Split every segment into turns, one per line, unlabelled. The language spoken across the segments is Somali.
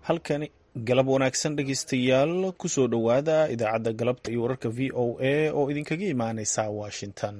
halkani galab wanaagsan dhegeystayaal kusoo dhowaada idaacadda galabta iyo wararka v o a oo idinkaga imaaneysa washington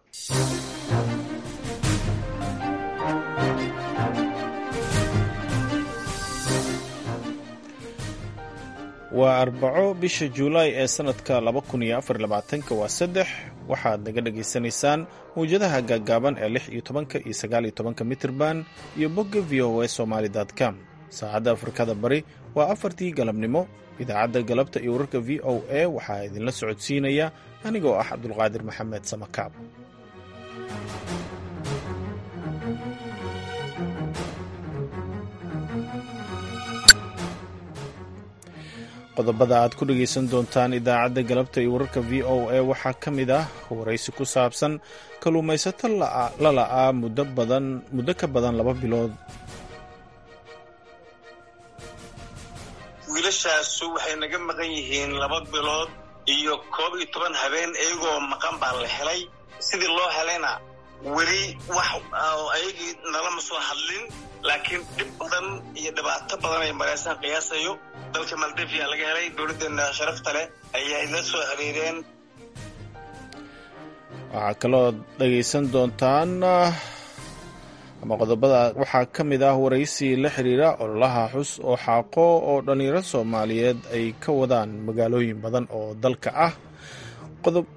waa arbaco bisha juulaay ee sanadka waa saddex waxaad naga dhagaysanaysaan mawjadaha gaaggaaban ee lix iyo tobanka iyo sagaal iyo tobanka mitirban iyo bogga v o a somaali com saacadda afrikada bari waa afartii galabnimo idaacadda galabta iyo wararka v o a waxaa idinla socodsiinaya anigoo ah cabdulqaadir maxamed samakaab qodobada aad ku dhegaysan doontaan idaacadda galabta iyo wararka v o a waxaa ka mid ah waraysi ku saabsan kalluumaysato la la'aa muddo ka badan laba bilood
wiilashaasu waxay naga maqan yihiin laba bilood iyo koob iyo toban habeen iyagoo maqan baa la helay sidii loo helayna weli wax ayagii nalama soo hadlin laakiin dhib badan iyo dhibaato badan ay maraysaan qiyaasayo dalka maldivia laga helay dowladdeena sharafta leh ayay la soo xiriireen
waxaa kaloo dhagaysan doontaan ama qodobada waxaa ka mid ah waraysi la xiriira ololaha xus oo xaaqo oo dhallinyaro soomaaliyeed ay ka wadaan magaalooyin badan oo dalka ah qodob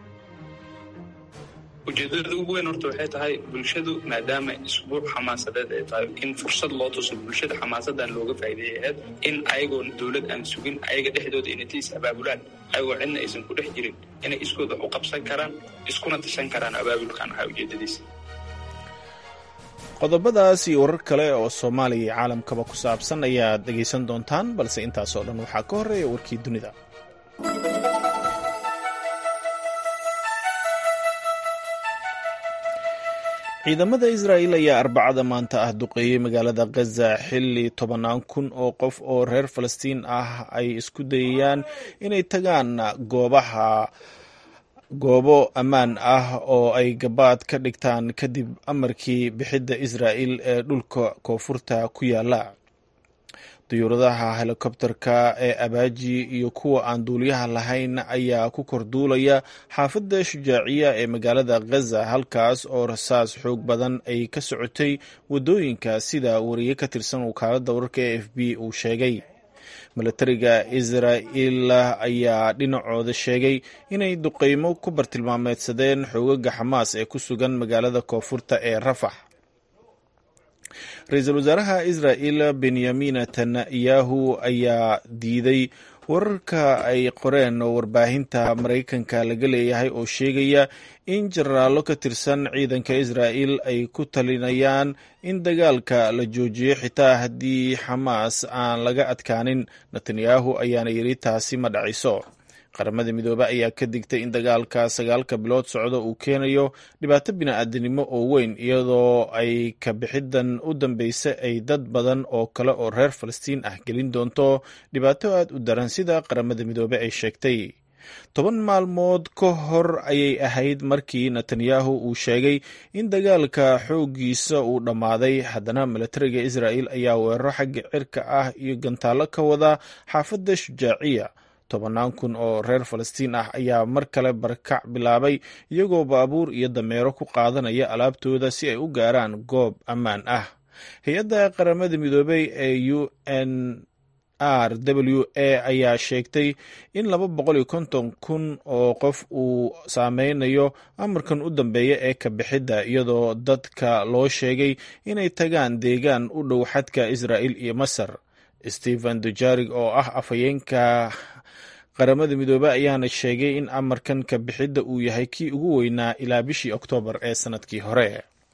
ujeedada ugu weyn horta waxay tahay bulshadu maadaama isbuuc xamaasadeed ay tahay in fursad loo tuso bulshada xamaasadan looga faa'iideeyay ahayd in ayagoon dowlad aan sugin ayaga dhexdooda inay is abaabulaan ayagoo cidna aysan ku dhex jirin inay iskooda wax u qabsan karaan iskuna tashan karaan abaabulkan ahaa ujeedadiisa
qodobadaas iyo warar kale oo soomaaliya iyo caalamkaba ku saabsan ayaad dhegaysan doontaan balse intaasoo dhan waxaa ka horreeya warkii dunida ciidamada israa'il ayaa arbacada maanta ah duqeeyey magaalada khaza xilli tobannaan kun oo qof oo reer falastiin ah ay isku dayayaan inay tagaan goobaha goobo ammaan ah oo ay gabaad ka dhigtaan kadib amarkii bixidda israa'il ee dhulka koonfurta ku yaala diyuuradaha helikobterka ee abaaji iyo kuwa aan duuliyaha lahayn ayaa ku korduulaya xaafadda shujaaciya ee magaalada khaza halkaas oo rasaas xoog badan ay ka socotay waddooyinka sida wariye ka tirsan wakaaladda wararka e f b uu sheegay milatariga israa'il ayaa dhinacooda sheegay inay duqeymo ku bartilmaameedsadeen xoogaga xamaas ee ku sugan magaalada koonfurta ee rafax ra-iisul wasaaraha israa'il benyamin netanyahu ayaa diiday wararka ay qoreen warbaahinta maraykanka laga leeyahay oo sheegaya in jenaraallo ka tirsan ciidanka israa'il ay ku talinayaan in dagaalka la joojiyo xitaa haddii xamaas aan laga adkaanin netanyahu ayaana yidhi taasi ma dhacayso qaramada midoobe ayaa ka digtay in dagaalka sagaalka bilood socdo uu keenayo dhibaato bini-aadanimo oo weyn iyadoo ay ka bixidan u dambeysay ay dad badan oo kale oo reer falastiin ah gelin doonto dhibaato aad u daran sida qaramada midoobe ay sheegtay toban maalmood ka hor ayay ahayd markii netanyahu uu sheegay in dagaalka xooggiisa uu dhammaaday haddana milatariga israa'il ayaa weeraro xagga cirka ah iyo gantaallo ka wada xaafadda shujaaciya tobannaan kun oo reer falastiin ah ayaa mar kale barakac bilaabay iyagoo baabuur iyo dameero ku qaadanaya alaabtooda si ay u gaaraan goob ammaan ah hay-adda qaramada midoobey ee u n r w a ayaa sheegtay in laba boqol iyo konton kun oo qof uu saameynayo amarkan u dambeeya ee ka bixidda iyadoo dadka loo sheegay inay tagaan deegaan u dhow xadka israa'il iyo masar stephen dujarig oo ah afhayeenka qaramada midoobe ayaana sheegay in amarkan ka bixidda uu yahay kii ugu weynaa ilaa bishii oktoobar ee sanadkii hore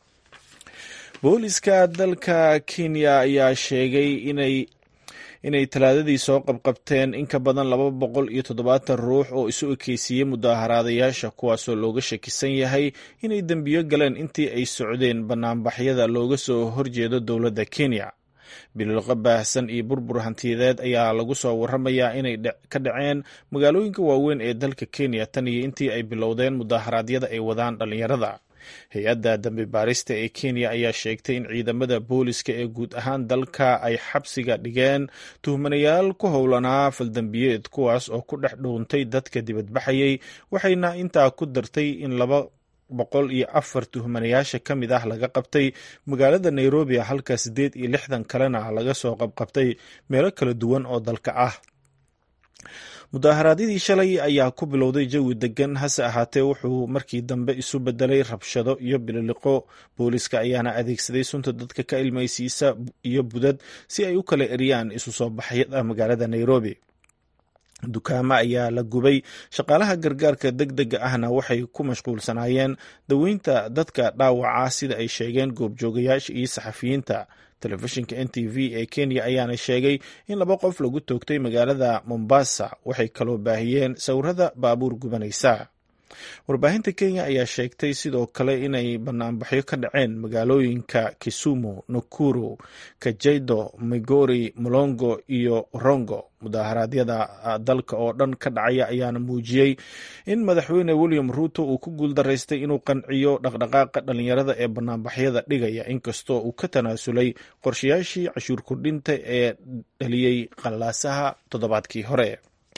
booliska dalka kenya ayaa sheegay inay inay talaadadii soo qabqabteen in ka badan laba boqol iyo toddobaatan ruux oo isu ekeysiiyey mudaaharaadayaasha kuwaasoo looga shakisan yahay inay dembiyo galeen intii ay socdeen banaanbaxyada looga soo horjeedo dowladda kenya bililqa baahsan iyo burbur hantiyadeed ayaa lagu soo waramayaa inay ka dhaceen magaalooyinka waaweyn ee dalka kenya tan iyo intii ay bilowdeen mudaaharaadyada ay wadaan dhallinyarada hay-adda dambi baarista ee kenya ayaa sheegtay in ciidamada booliska ee guud ahaan dalka ay xabsiga dhigeen tuhmanayaal ku howlanaa faldambiyeed kuwaas oo ku dhex dhuuntay dadka dibadbaxayay waxayna intaa ku dartay in laba boqol iyo afar tuhmanayaasha ka mid ah laga qabtay magaalada nairobi halka siddeed iyo lixdan kalena laga soo qabqabtay meelo kala duwan oo dalka ah mudaharaadyadii shalay ayaa ku bilowday jawi degan hase ahaatee wuxuu markii dambe isu bedelay rabshado iyo bililiqo booliska ayaana adeegsaday sunta dadka ka ilmaysiisa iyo budad si ay u kala eriyaan isu soo baxyada magaalada nairobi dukaamo ayaa la gubay shaqaalaha gargaarka deg dega ahna waxay ku mashquulsanaayeen daweynta dadka dhaawaca sida ay sheegeen goobjoogayaasha iyo saxafiyiinta telefishinka n t v ee kenya ayaana sheegay in laba qof lagu toogtay magaalada mombasa waxay kaloo baahiyeen sawirada baabuur gubanaysa warbaahinta kenya ayaa sheegtay sidoo kale inay banaanbaxyo ka dhaceen magaalooyinka kisumu nakuru kajaido migori molongo iyo rongo mudaharaadyada dalka oo dhan ka dhacaya ayaana muujiyey in madaxweyne william ruuto uu ku guuldaraystay inuu qanciyo dhaqdhaqaaqa dhalinyarada ee banaanbaxyada dhigaya inkastoo uu ka tanaasulay qorshayaashii cashuur kordhinta ee dhaliyey qallaasaha toddobaadkii hore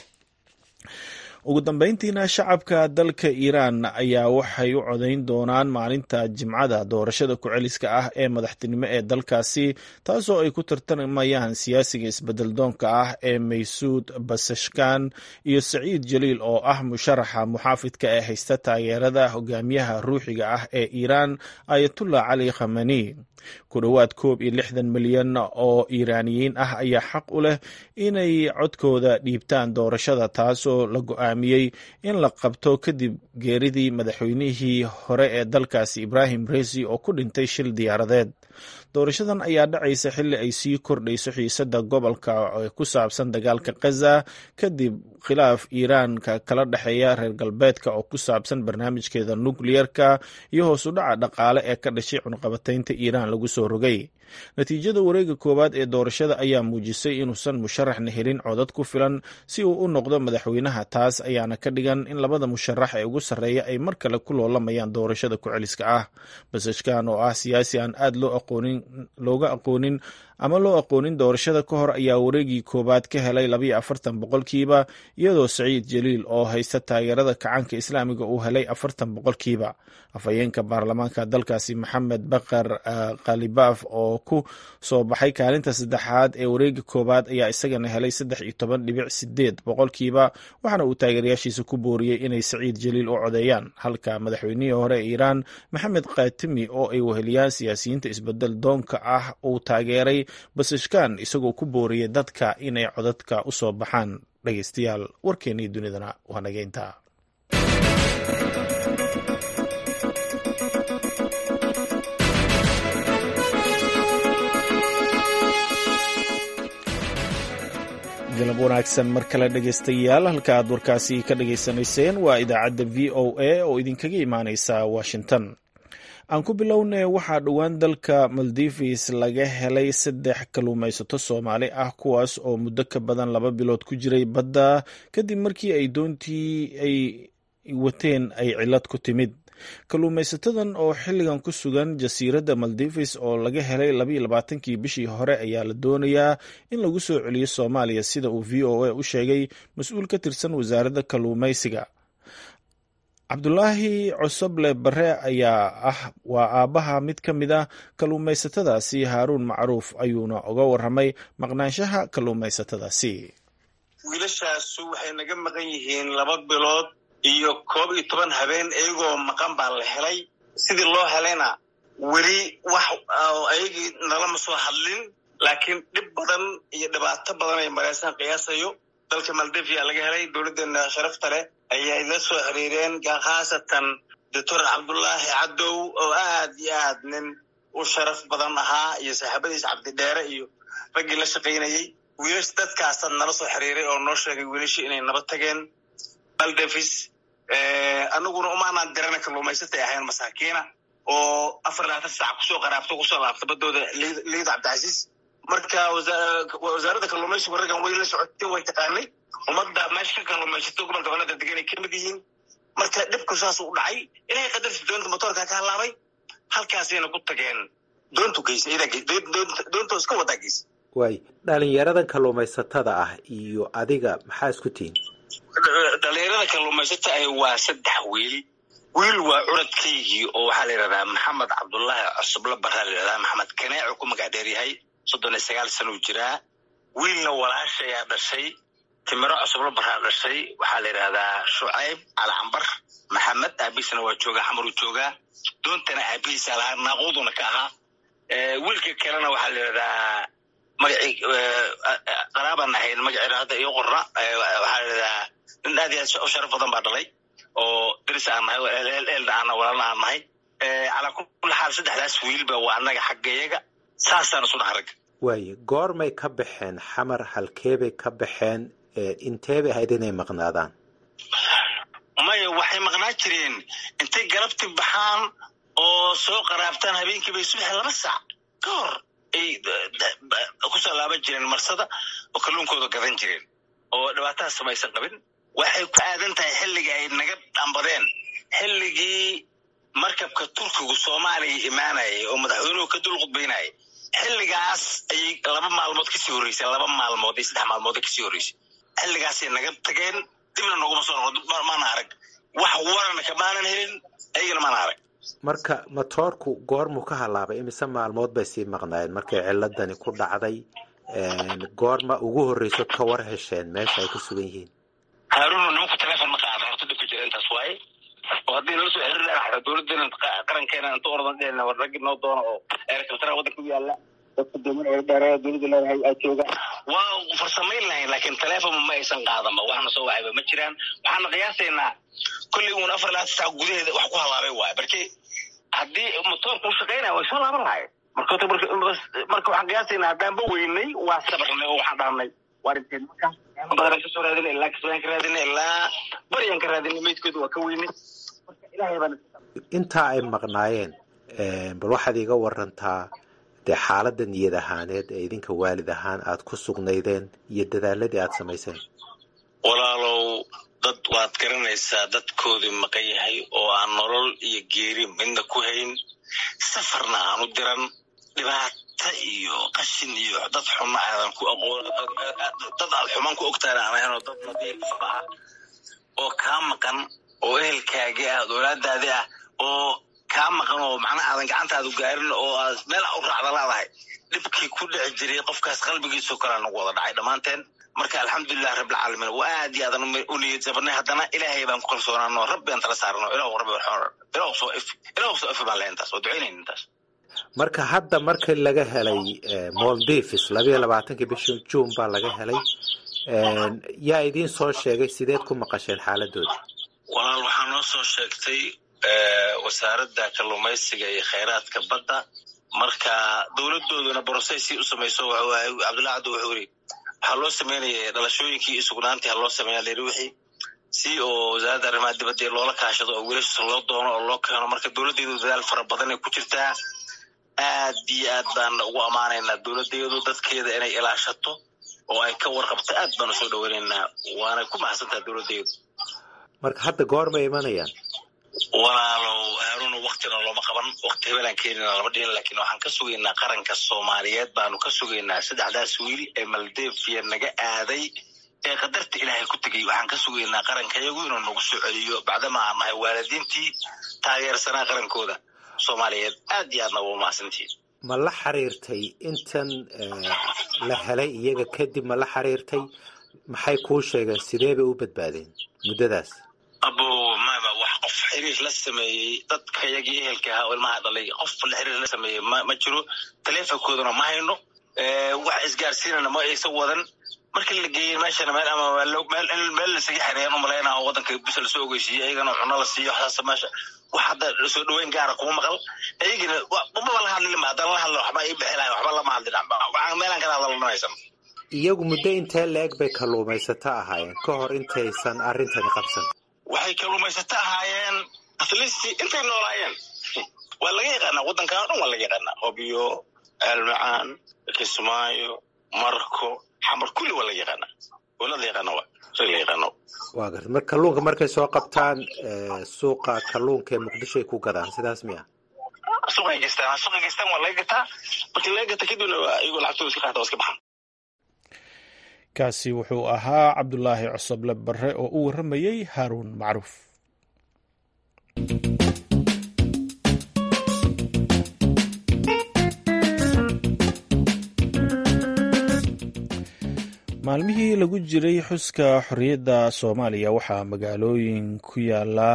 ugu dambeyntiina shacabka dalka iiraan ayaa waxay u codayn doonaan maalinta jimcada doorashada ku-celiska ah ee madaxtinimo ee dalkaasi taasoo ay ku tartamayaan siyaasiga isbedel doonka ah ee maysuud basashkan iyo saciid jaliil oo ah musharaxa muxaafidka ee haysta taageerada hogaamiyaha ruuxiga ah ee iiraan ayatullah cali khamani ku dhowaad koob iyo lixdan milyan oo iiraaniyiin ah ayaa xaq u leh inay codkooda dhiibtaan doorashada taasoo la go-aamiyey in la qabto kadib geeridii madaxweynihii hore ee dalkaasi ibrahim resi oo ku dhintay shil diyaaradeed doorashadan ayaa dhacaysa xilli ay sii kordhayso xiisada gobolka ee ku saabsan dagaalka khaza kadib khilaaf iiraanka kala dhexeeya reer galbeedka oo ku saabsan barnaamijkeeda nukliyerka iyo hoos u dhaca dhaqaale ee ka dhashay cunqabataynta iiraan lagu soo rogay natiijada wareega koowaad ee doorashada ayaa muujisay inuusan musharaxna helin codad ku filan si uu u noqdo madaxweynaha taas ayaana ka dhigan in labada musharax ee ugu sarreeya ay mar kale ku loolamayaan doorashada ku-celiska ah basashkan oo ah siyaasi aan aad loo aqoonin looga aqoonin ama loo aqoonin doorashada ka hor ayaa wareegii koowaad ka helay labayo afartan boqolkiiba iyadoo saciid jaliil oo haysta taageerada kacaanka islaamiga uu helay afartan boqolkiiba afhayeenka baarlamaanka dalkaasi maxamed bakar khalibaaf oo ku soo baxay kaalinta saddexaad ee wareega koowaad ayaa isagana helay saddex iyo toban dhibic sideed boqolkiiba waxaana uu taageerayaashiisa ku booriyey inay saciid jaliil u codeeyaan halka madaxweynihii hore ee iiraan maxamed khatimi oo ay weheliyaan siyaasiyiinta isbedel doonka ah uu taageeray basashkan isagoo ku booriyay dadka inay codadka u soo baxaan dhegeystayaal warkeennii dunidana waa nageynta galab wanaagsan mar kale dhegeystayaal halka aad warkaasi ka dhageysanayseen waa idaacadda v o a oo idinkaga imaaneysa washington aan ku bilownay waxaa dhowaan dalka maldives laga helay saddex kalluumaysato soomaali ah kuwaas oo muddo ka badan laba bilood ku jiray badda kadib markii ay doontii ay wateen ay cilad ku timid kalluumaysatadan oo xilligan ku sugan jasiiradda maldives oo laga helay labayo labaatankii bishii hore ayaa la doonayaa in lagu soo celiyo soomaaliya sida uu v o a u sheegay mas-uul ka tirsan wasaaradda kalluumaysiga cabdulaahi cosoble bare ayaa ah waa aabbaha mid ka mid ah kalluumaysatadaasi haaruun macruuf ayuuna uga waramay maqnaanshaha kalluumaysatadaasi
wiilashaasu waxay naga maqan yihiin laba bilood iyo koob iyo toban habeen iyagoo maqan baa la helay sidii loo helayna weli wax ayagii nalama soo hadlin laakiin dhib badan iyo dhibaato badan ay maraysan qiyaasayo dalka maldivia laga helay dowladdeena sharafta leh ayay la soo xiriireen khaasatan doctor cabdullaahi cadow oo aad iyo aad nin u sharaf badan ahaa iyo saaxiibadiis cabdidheere iyo raggii la shaqaynayey wiilash dadkaasa nala soo xiriiray oo noo sheegay wiilashii inay naba tageen maldives anaguna umaanaan dirana kalluumaysatay ahayn masaakiina oo afar labaatan saac kusoo qaraabto kusoo laabta badooda liid cabdicasiis marka wasaaradda kalluumaysigu raggan way la socotay way taqaanay ummadda meesha ka kalluumaysato gobolka banada degan ay ka mid yihiin marka dhibku saas u dhacay ilahay qadarti doonta motoorka ka halaabay halkaasayna ku tageen doontu geysa doonta iska wadaa geysa
waay dhalinyaradan kalluumaysatada ah iyo adiga maxaa isku tihiin
dhalinyarada kalluumaysata ah waa saddex wiil wiil waa curadkaygii oo waxaa la yidhahdaa maxamed cabdullaahi cusuble baraa la yidhahdaa maxamed kaneecu ku magac dheer yahay soddon iyo sagaal sanuu jiraa wiilna walaashayaa dhashay timiro cusuble baraa dhashay waxaa la yidhahdaa shucayb calcambar maxamed aabihiisna waa joogaa xamaruu joogaa doontana aabihiisa lahaa naaquuduna ka ahaa wiilka kalena waxaa la yidhahdaa magacii qaraabaan ahayn magaceeda hadda iyo qorna waxaa la yidhahdaa nin aad iyo aad u sharaf badan baa dhalay oo daris aan nahay eelna aan walaalna aan nahay calaa kulli xaal saddexdaas wiilba waa annaga xaggayaga saasaan isu dhaha ragga
waaye goormay ka baxeen xamar halkeebay ka baxeen inteebay ahayd inay maqnaadaan
maya waxay maqnaa jireen intay galabti baxaan oo soo qaraabtaan habeenkii bay subax laba saac ka hor ay kusoo laaban jireen marsada oo kalluunkooda gadan jireen oo dhibaataha samaysan qabin waxay ku aadan tahay xilligii ay naga dhambadeen xilligii markabka turkigu soomaaliya imaanayay oo madaxweynuhu ka dul qudbaynayay xilligaas ayay laba maalmood kasii horreysay laba maalmood iyo saddex maalmood kasii horreysay xilligaasay naga tageen dibna noguma soo noqon maana arag wax warana kamaanan helin ayagana maana arag
marka matoorku goormuu ka halaabay imise maalmood bay sii maqnaayeen markay ciladani ku dhacday goorma ugu horreyso ka war hesheen meesha ay ku sugan yihiin
haarunu nimanku telefon ma qaada horta dhibka jira intaas waaye oo haddii nala soo xiriir lahaa dowladdeena qarankeena inta oradan dheelna war raggi noo doono oo eerkabtara waddanka u yaalla dadka dooman ee dheereeya dowladda leedahay aa jooga waa farsamayn lahayn laakiin telefon ma aysan qaadanba waxna soo wacayba ma jiraan waxaana qiyaasaynaa kolley uun afar labaatan saac gudaheeda wax ku halaabay waaye barke haddii motoorka u shaqaynaya way soo laaban lahayen marka marka waxaan qiyaasaynaa haddaanba weynay waa sabarnay oo waxaan dhahnay waa dhinteen markaas badan kasoo raadinay ilaa kasbaan ka raadinay ilaa baryaan ka raadinay meydkooda waa ka weynay marka ilaahay baan
intaa ay maqnaayeen bal waxaad iiga warantaa dee xaaladda niyad ahaaneed ee idinka waalid ahaan aad ku sugnaydeen iyo dadaaladii aad samayseen
walaalow dad waad garanaysaa dadkoodii maqan yahay oo aan nolol iyo geeri midna ku hayn safarna aan u diran dhibaata iyo qashin iyo dad xunna aadan ku aqoon dad aad xumaan ku ogtaana aan ahayn oo dad nadiif ah oo kaa maqan oo ehelkaagii ah dowlaadaadii ah oo kaa maqan oo macnaha aadan gacantaadu gaarin oo aad meel u raacda laadahay dhibkii ku dhici jiray qofkaas qalbigiisoo kalea nagu wada dhacay dhammaanteen marka alxamdulilah rabbilcaalamiin waa aad iyo aadan u niyad jabnay haddana ilaahay baan ku kalsoonaano rabbi aan tala saarno ilahu rabbi ilahu soo if ilahu soo ifi baan leh intaas waa ducaynayn intaas
marka hadda markii laga helay moldivis labayo labaatankii bishii juun baa laga helay yaa idiin soo sheegay sideed ku maqasheen xaaladooda
walaal waxaa noo soo sheegtay wasaaradda kalluumaysiga iyo khayraadka badda marka dowladooduna brocessi u samayso cabdullahi cabdi wuxuu yiri waxaa loo sameynaya dhalashooyinkii iyo sugnaantii ha loo sameeya layidhi wixii si oo wasaaradda arrimaha dibadda loola kaashado oo wiilasha loo doono oo loo keeno marka dowladdeedu dadaal fara badan ay ku jirtaa aad iyo aad baan ugu ammaanaynaa dowladdeedu dadkeeda inay ilaashato oo ay ka warqabto aad baan usoo dhaweynaynaa waanay ku mahadsantaha dowladdeedu
marka hadda goormay imanayaan
walaalow haaruna waktina looma qaban wakti hebelaan keenina lama dhihin laakiin waxaan ka sugaynaa qaranka soomaaliyeed baanu ka sugaynaa saddexdaas wiil ee maldeviya naga aaday ee qadarta ilaahay ku tegay waxaan ka sugaynaa qarankayagu inuu nagu soo celiyo bacdama aan nahay waalidiintii taageersanaa qarankooda soomaaliyeed aad iyo aadna waa mahadsantihiin
ma la xiriirtay intan la helay iyaga kadib ma la xiriirtay maxay kuu sheegeen sidee bay u badbaadeen muddadaas
abo maba wax qof xiriir la sameeyey dadka yagii ehelka ahaa oo ilmaha dhalay qof la xiriir la sameeyey ma ma jiro taleefonkooduna ma hayno wax isgaarsiinana ma aysan wadan markii la geeyey meeshana meel ama meel meel lasaga xereeyaan u malaynaa oo waddanka bisa lasoo ogeysiiyey ayagana cuno la siiyo waxaas meesha wax hadda soo dhaweyn gaara kuma maqal ayagina maba la hadlin ma haddana la hadlo waxba ii bixi lahay waxba lama hadlin waxaan meelaan kala hadalna haysan
iyagu muddo intee la-eg bay kalluumaysato ahaayeen ka hor intaysan arrintani qabsan
waxay kalluumaysato ahaayeen atlisti intay noolaayeen waa laga yaqaanaa waddankan o dhan waa laga yaqaanaa hobyo aalmacaan kismaayo marko xamar kulli waa laga yaqaanaa waa la yaqaana wa rag la yaqaano
waa garta mar kalluunka markay soo qabtaan suuqa kalluunka ee muqdisho ay ku gadaan sidaas miya
suuqay geystaan suuqay geystaan waa laga gataa markii laga gata kadibna iyagoo lacagtooda iska qaata waa iska baxaan
kaasi wuxuu ahaa cabdulaahi cosoble barre oo u warramayey haaruun macruuf maalmihii lagu jiray xuska xorriyadda soomaaliya waxaa magaalooyin ku yaala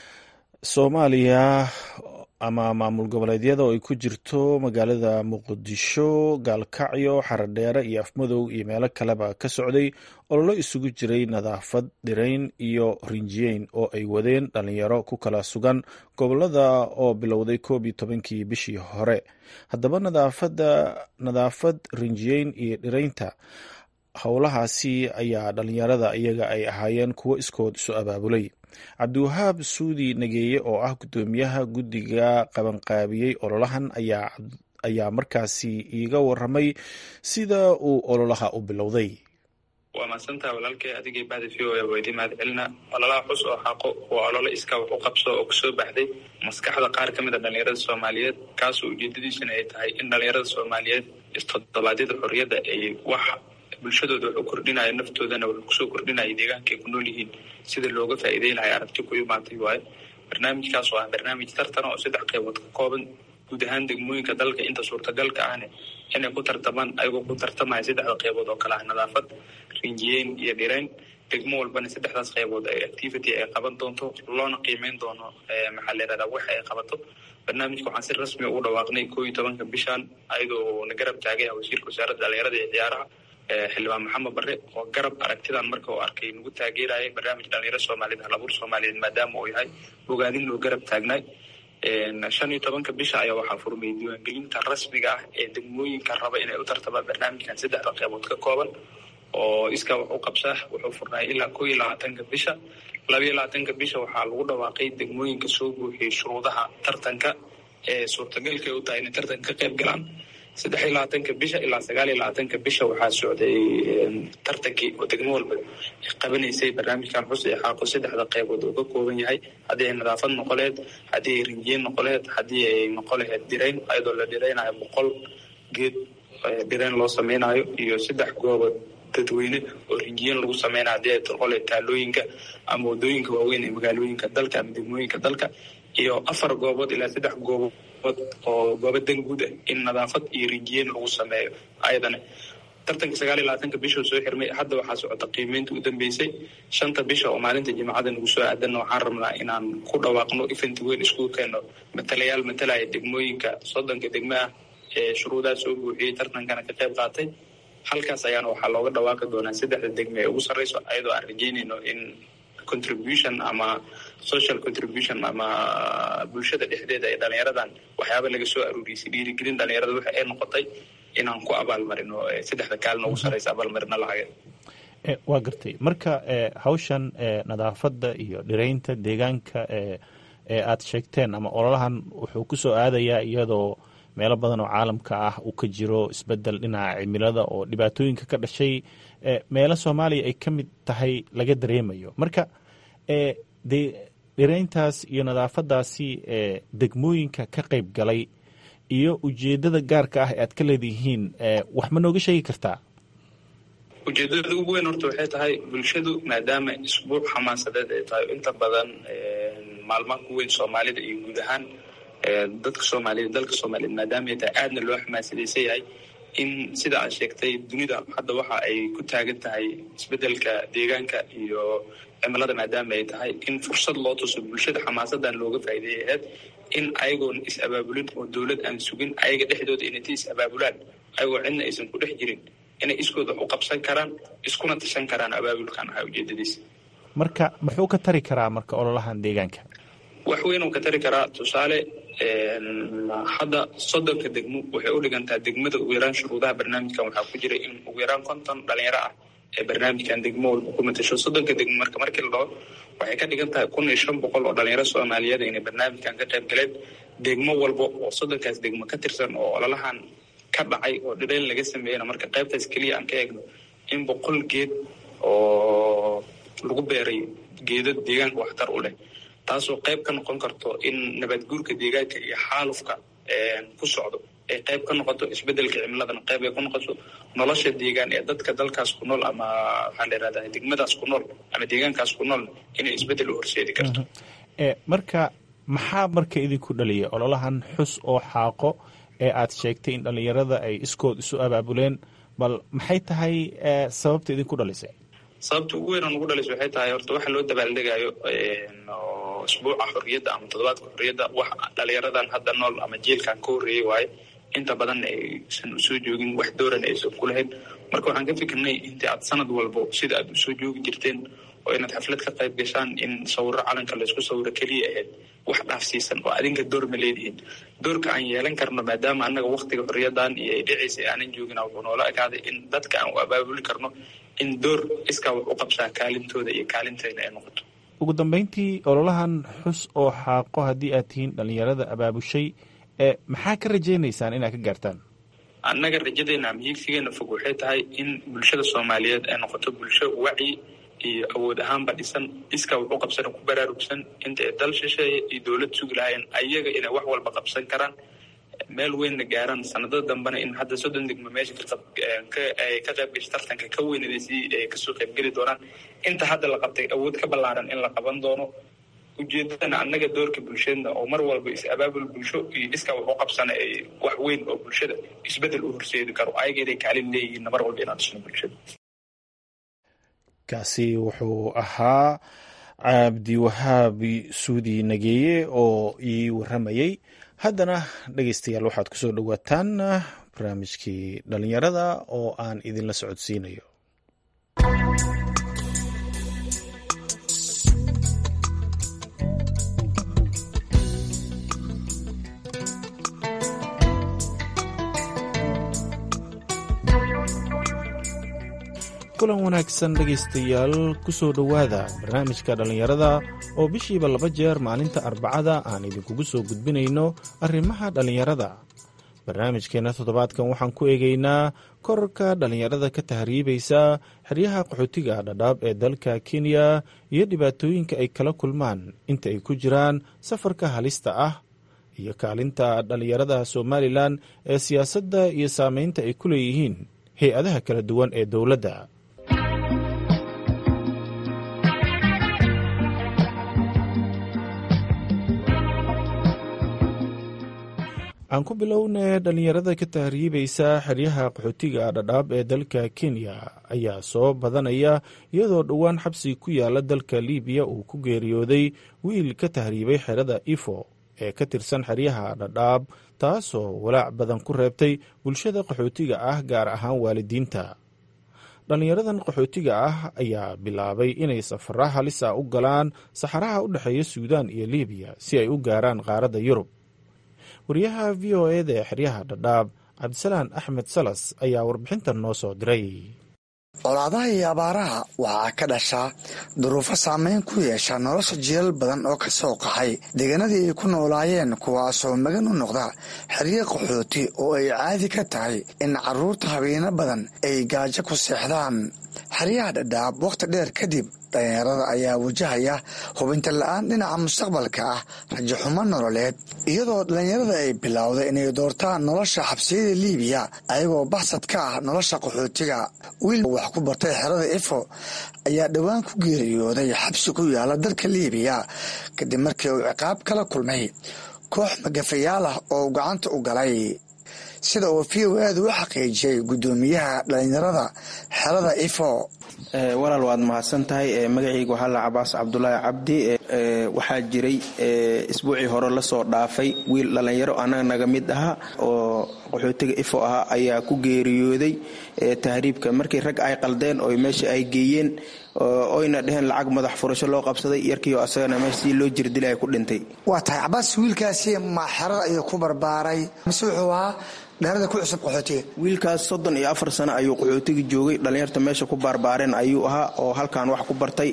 soomaaliya ama maamul goboleedyada oo ay ku jirto magaalada muqdisho gaalkacyo xaradheere iyo afmadow iyo meelo kaleba ka socday ololo isugu jiray nadaafad dhirayn iyo rinjiyeyn oo ay wadeen dhalinyaro ku kala sugan gobolada oo bilowday koob iyo tobankii bishii hore haddaba nadaafad rinjiyeyn iyo dhiraynta howlahaasi ayaa dhalinyarada iyaga ay ahaayeen kuwo iskood isu abaabulay cabdiwahaab suudi nageeye oo ah guddoomiyaha guddiga qabanqaabiyey ololahan ayaa markaasi iiga waramay sida uu ololaha u bilowday
waa mahadsantaha walaalkay adigay bahda v o waa idin mahad celina ololaha xus oo xaqo waa ololo iska wax u qabso oo kasoo baxday maskaxda qaar ka mid a dhalinyarada soomaaliyeed kaasoo ujeedadiisuna ay tahay in dhalinyarada soomaaliyeed istodobaadyada xorriyadda ay wax bulshadooda wuxuu kordhinaya naftoodana wuxuu kusoo kordhinaya deegaanka ay ku nool yihiin sida looga faa'iideyn lahay aragti ku imaatay waaye barnaamijkaas oo ah barnaamij tartan oo saddex qaybood ka kooban guud ahaan degmooyinka dalka inta suurtagalka ahne inay ku tartamaan ayagoo ku tartamaya saddexda qaybood oo kale ah nadaafad rinjiyeyn iyo dhirayn degmo walbana saddexdaas qaybood ay activity ay qaban doonto loona qiimeyn doono maxaa la yihahdaa wax ay qabato barnaamijka waxaan si rasmi ugu dhawaaqnay koo iyo tobanka bishan ayadoo na garab taagay wasiirka wasaaradda dhalinyarada iyo ciyaaraha xildhibaan maxamed barre oo garab aragtidan marka uu arkay nagu taageeraya barnaamij dhalinyaro soomaaliyeed halabuur soomaaliyeed maadaama uu yahay bogaadin loo garab taagnaay shan iyo tobanka bisha ayaa waxaa furmay diiwaangelinta rasmiga ah ee degmooyinka raba inay u tartamaan barnaamijkan saddexda qaybood ka kooban oo iskaa wax u qabsaa wuxuu furnaay ilaa koo iyo labaatanka bisha laba iyo labaatanka bisha waxaa lagu dhawaaqay degmooyinka soo buuxiyey shuruudaha tartanka ee suurtagalka ay u tahay inay tartanka ka qayb galaan saddex iyo labaatanka bisha ilaa sagaal iyo labaatanka bisha waxaa socday tartankii oo degmo walba qabanaysay barnaamijkan xus ee xaaqo saddexda qaybood oo ka kooban yahay haddii ay nadaafad noqoleed haddii ay rinjiyen noqoleed haddii ay noqo laheyd dhirayn ayadoo la dhiraynayo boqol geed dhirayn loo samaynayo iyo saddex goobood dadweyne oo rinjiyen lagu sameynayo haddii ay noqole taalooyinka ama wadooyinka waaweyn ee magaalooyinka dalka ama degmooyinka dalka iyo afar goobood ilaa saddex goobood oo goobo dan guud ah in nadaafad iyo rinjiyeyn lagu sameeyo ayadana tartanka sagaal iyo labaatanka bishuu soo xirmay hadda waxaa socota qiimeynta u dambeysay shanta bisha oo maalinta jimcada nagu soo aadanna waxaan rabnaa inaan ku dhawaaqno event weyn iskugu keenno matalayaal matalaya degmooyinka soddonka degmo ah ee shuruudaha soo buuxiyey tartankana ka qayb qaatay halkaas ayaana waxaa looga dhawaaqi doonaa saddexda degme ee ugu sarreyso ayadoo aan rajeynayno in contribution ama social contribution ama bulshada dhexdeeda ee dhalinyaradan waxyaaba laga soo aruuriyey dhiirigelin dhalinyarada waxa ay noqotay inaan ku abaalmarino saddexda kaalina ugu sarreysa abaalmarino lacageed
waa gartay marka hawshan nadaafadda iyo dhiraynta deegaanka ee aad sheegteen ama ololahan wuxuu ku soo aadayaa iyadoo meelo badan oo caalamka ah uu ka jiro isbedel dhinaca cimilada oo dhibaatooyinka ka dhashay meelo soomaaliya ay ka mid tahay laga dareemayo marka de dhirayntaas iyo nadaafadaasi degmooyinka ka qayb galay iyo ujeedada gaarka ah ee aad ka leedihiin wax ma nooga sheegi kartaa
ujeedada ugu weyn horta waxay tahay bulshadu maadaama isbuuc xamaasadeed ay tahay inta badan maalmaha ku weyn soomaalida iyo guud ahaan dadka soomaaliyeed dalka soomaaliyeed maadaama ay tahay aadna loo xamaasadaysan yahay in sida aad sheegtay dunida hadda waxa ay ku taagan tahay isbedelka deegaanka iyo cimilada maadaama ay tahay in fursad loo tuso bulshada xamaasadan looga faa'iideeyay ahayd in ayagoon is abaabulin oo dowlad aan sugin ayaga dhexdooda inay ta is abaabulaan ayagoo cidna aysan ku dhex jirin inay iskood wax u qabsan karaan iskuna tashan karaan abaabulkan ahaa ujeedadiisa
marka muxuu ka tari karaa marka ololahan deegaanka
wax weyn uu ka tari karaa tusaale hadda soddonka degmo waxay u dhigantaa degmada ugu yaraan shuruudaha barnaamijkan waxaa ku jira in ugu yaraan konton dhalinyaro ah ee barnaamijkan degmo walba ku matasho soddonka degmo marka markii la dhaho waxay ka dhigan tahay kun iyo shan boqol oo dhalinyaro soomaaliyeed inay barnaamijkan ka qayb galeen degmo walba oo soddonkaas degmo ka tirsan oo ololahan ka dhacay oo dhirayn laga sameeyana marka qaybtaas keliya aan ka eegno in boqol geed oo lagu beeray geedo deegaanka waxtar u leh taasoo qayb ka noqon karto in nabadguurka deegaanka iyo xaalufka ku socdo ay qayb ka noqoto isbedelka cimiladana qayb ay ku noqoto nolosha deegaan ee dadka dalkaas ku nool ama waxaa la yihahdaa degmadaas ku nool ama deegaankaas ku nool inay isbedel u horseedi karto
marka maxaa marka idinku dhaliyay ololahan xus oo xaaqo ee aad sheegtay in dhallinyarada ay iskood isu abaabuleen bal maxay tahay sababta idinku dhalisay
sababta ugu weyn oo nagu dhalaysa waxay tahay horta waxa loo dabaaldegayo isbuuca xorriyadda ama toddobaadka xorriyadda wax dhalinyaradan hadda nool ama jiilkan ka horreeyey waaye inta badan aysan usoo joogin wax dooran aysan ku lahayn marka waxaan ka fikirnay intii aad sanad walbo sida aad usoo joogi jirteen oo inaad xaflad ka qayb gashaan in sawiro calanka laysku sawiro keliya ahayd wax dhaafsiisan oo adinka door ma leedihiin doorka aan yeelan karno maadaama annaga waktiga xorriyadan iyo ay dhicaysa aanan joogina wuxuu noola ekaaday in dadka aan u abaabuli karno in door iskaa wax u qabsaa kaalintooda iyo kaalintayna ay noqoto
ugu dambeyntii ololahan xus oo xaaqo haddii aad tihiin dhallinyarada abaabushay ee maxaa ka rajaynaysaan inaad ka gaartaan
annaga rajadeena ama hiigsigeena fog waxay tahay in bulshada soomaaliyeed ay noqoto bulsho wacyi iyo awood ahaanba dhisan iskaa wax u qabsana ku baraarugsan inta ay dal shisheeye iyo dowlad sugi lahaayeen ayaga inay wax walba qabsan karaan meel weynna gaaraan sanadada dambena in hadda soddon degmo meesha ay ka qayb gashay tartanka ka weynadaysay ay kasoo qaybgeli doonaan inta hadda la qabtay awood ka ballaaran in la qaban doono ujeedadana annaga doorka bulshadna oo mar walba is abaabul bulsho iyo iskaa wax u qabsana ay wax weyn oo bulshada isbedel u horseedi karo ayaga inay kaalin leeyihiin mar walba inaan dhisno bulshada
kaasi wuxuu ahaa cabdiwahaabi suudi nageeye oo ii waramayey haddana dhegeystayaal waxaad ku soo dhowaataan barnaamijkii dhalinyarada oo aan idinla socodsiinayo kulan wanaagsan dhegaystayaal ku soo dhowaada barnaamijka dhallinyarada oo bishiiba laba jeer maalinta arbacada aan idinkugu soo gudbinayno arrimaha dhallinyarada barnaamijkeenna toddobaadkan waxaan ku eegaynaa korarka dhallinyarada ka tahriibaysa xeryaha qaxootiga dhadhaab ee dalka kenya iyo dhibaatooyinka ay kala kulmaan inta ay ku jiraan safarka halista ah iyo kaalinta dhallinyarada somalilan ee siyaasadda iyo saameynta ay ku leeyihiin hay-adaha kala duwan ee dowladda aan ku bilownay dhallinyarada ka tahriibaysa xeryaha qaxootiga dhadhaab ee dalka kenya ayaa soo badanaya iyadoo dhowaan xabsi ku yaala dalka libiya uu ku geeriyooday wiil ka tahriibay xerada ifo ee ka tirsan xeryaha dhadhaab taasoo walaac badan ku reebtay bulshada qaxootiga ah gaar ahaan waalidiinta dhallinyaradan qaxootiga ah ayaa bilaabay inay safara halis ah u galaan saxaraha u dhexeeya suudaan iyo libiya si ay u gaaraan qaaradda yurub wariyaha v o eda ee xeryaha dhadhaab cabdisalaan axmed salas ayaa warbixintan noo soo diray
colaadaha iyo abaaraha waxaa ka dhashaa duruufo saameyn ku yeesha nolosha jiilal badan oo ka soo qaxay deegaanadii ay ku noolaayeen kuwaasoo magan u noqda xeryo qaxooti oo ay caadi ka tahay in carruurta habeeno badan ay gaajo ku seexdaan xeryaha dhadhaab wakhti dheer kadib dhalinyarada ayaa wajahaya hubinta la-aan dhinaca mustaqbalka ah rajaxumo nololeed iyadoo dhalinyarada ay bilowday inay doortaan nolosha xabsiyada liibiya ayagoo baxsad ka ah nolosha qaxootiga wiil wax ku bartay xerada ifo ayaa dhowaan ku geeriyooday xabsi ku yaala dalka liibiya kadib markii uu ciqaab kala kulmay koox magafayaal ah oo gacanta u galay sida uu v o aada u xaqiijiyey guddoomiyaha dhalinyarada xerada ifo
walaal waad mahadsan tahay magacayga waxaa la cabaas cabdulaahi cabdi waxaa jiray isbuucii hore lasoo dhaafay wiil dhallinyaro annaga naga mid ahaa oo qaxootiga ifo ahaa ayaa ku geeriyooday tahriibka markii rag ay qaldeen oo meesha ay geeyeen oyna dheheen lacag madax furasho loo qabsaday yarkiio asagana meesha si loo jirdila ay ku dhintay
waa tahay cabaas wiilkaasi ma xerada ayuu ku barbaaray mise wuxuu ahaa dheerada ku cusub qaxootiga
wiilkaas soddon iyo afar sano ayuu qaxootiga joogay dhallinyarta meesha ku baarbaareen ayuu ahaa oo halkan wax ku bartay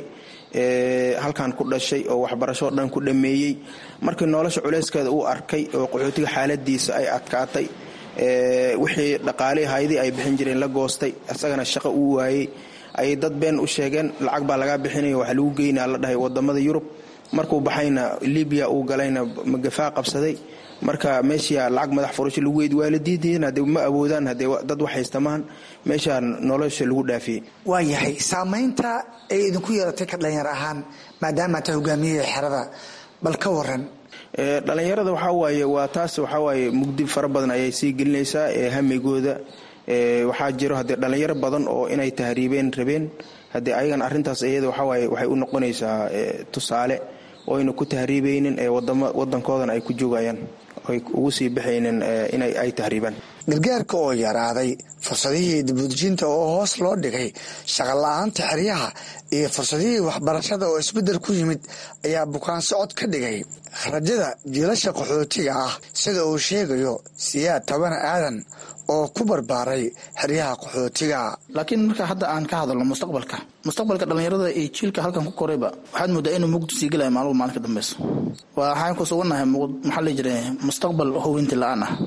halkan ku dhashay oo waxbarashoo dhan ku dhammeeyey markii nolosha culeyskeeda uu arkay oo qaxootiga xaaladiisa ay adkaatay wixii dhaqaalihii haydii ay bixin jireen la goostay isagana shaqo uu waayey ayay dad been u sheegeen lacag baa lagaa bixinaya waxaa lagu geynaa la dhahay wadamada yurub markuu baxayna libiya uu galayna magafaa qabsaday marka meesha lacag madax furasho lagu weydi waa la diidayeen haddee ma awoodaan haddee dad wax haystamaan meeshaa nolosha lagu dhaafiyey
waa yahay saamaynta ay idinku yeelatay ka dhalinyar ahaan maadaama ta hogaamiyihii xerada bal ka waran
dhalinyarada waxaa waaye waa taas waxaa waaye mugdi fara badan ayay sii gelinaysaa hamigooda waxaa jiro haddee dhalinyaro badan oo inay tahriibeen rabeen haddee ayagana arrintaas iyada waxawaaye waxay u noqonaysaa tusaale oo ayna ku tahriibaynin ee wadankoodana ay ku joogayaan ay ugu sii baxaynin inay ay tahriibaan
gargaarka oo yaraaday fursadihii dibudejinta oo hoos loo dhigay shaqola-aanta xeryaha iyo fursadihii waxbarashada oo isbeddel ku yimid ayaa bukaan socod ka dhigay rajada jiilasha qaxootiga ah sida uu sheegayo siyaad tabana aadan oo ku barbaaray xeryaha qaxootiga
laakiin marka hadda aan ka hadalno mustaqbalka mustaqbalka dhallinyarada iyo jiilka halkan ku korayba waxaad moodaa inuu mugdi sii gelaya maalmo maalin ka dambeyso waxaan ku sugannahay maxaa la jira mustaqbal howinti la-aan ah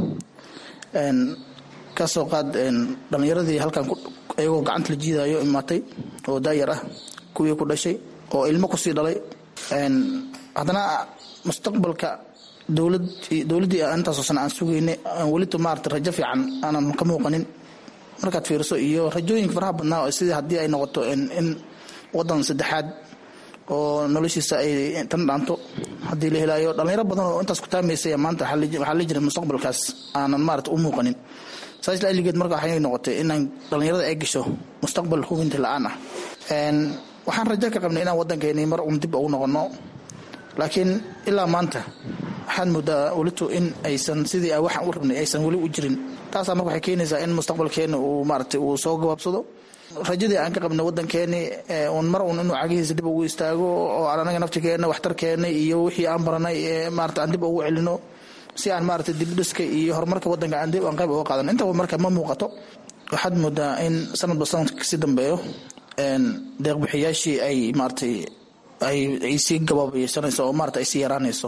kasoo qaad dhallinyaradii halkan iyagoo gacanta la jiidayo imaatay oo daayar ah kuwii ku dhashay oo ilmo kusii dhalay haddana mustaqbalka dowlad dowladdii intaasoo sana aan sugaynay aan welito maarata rajo fiican aanan ka muuqanin markaad fiiriso iyo rajooyinka faraha badnaa sidii haddii ay noqoto in wadan saddexaad oo noloshiisa ay tan dhaanto haddii la helaayo dhallinyaro badan oo intaas ku taamaysay maanta waxaa la jira mustaqbalkaas aanan maarata u muuqanin saas laaligeed marka waxay noqotay inaan dhallinyarada ay gasho mustaqbal hubinta la-aan ah waxaan rajo ka qabnay inaan waddankeeni mar un dib ugu noqono laakiin ilaa maanta waxaad moodaa welito in aysan sidii waxaan u rabnay aysan weli u jirin taasaa marka waxay keenaysaa in mustaqbalkeena uu maarata uu soo gabaabsado rajadii aan ka qabnay wadankeeni un mar un inuu cagihiisa dib ugu istaago oo aan anaga naftigeena waxtarkeena iyo wixii aan baranay maarata aan dib ugu celino si aan maarata dibdhiska iyo horumarka wadanka aan dib aan qayb uga qaadan intaba marka ma muuqato waxaad moodaa in sanadba sanadka kasii dambeeyo deeqbixiyaashii ay maaratay ay sii gabaabaysanayso oo maarata ay sii yaraanayso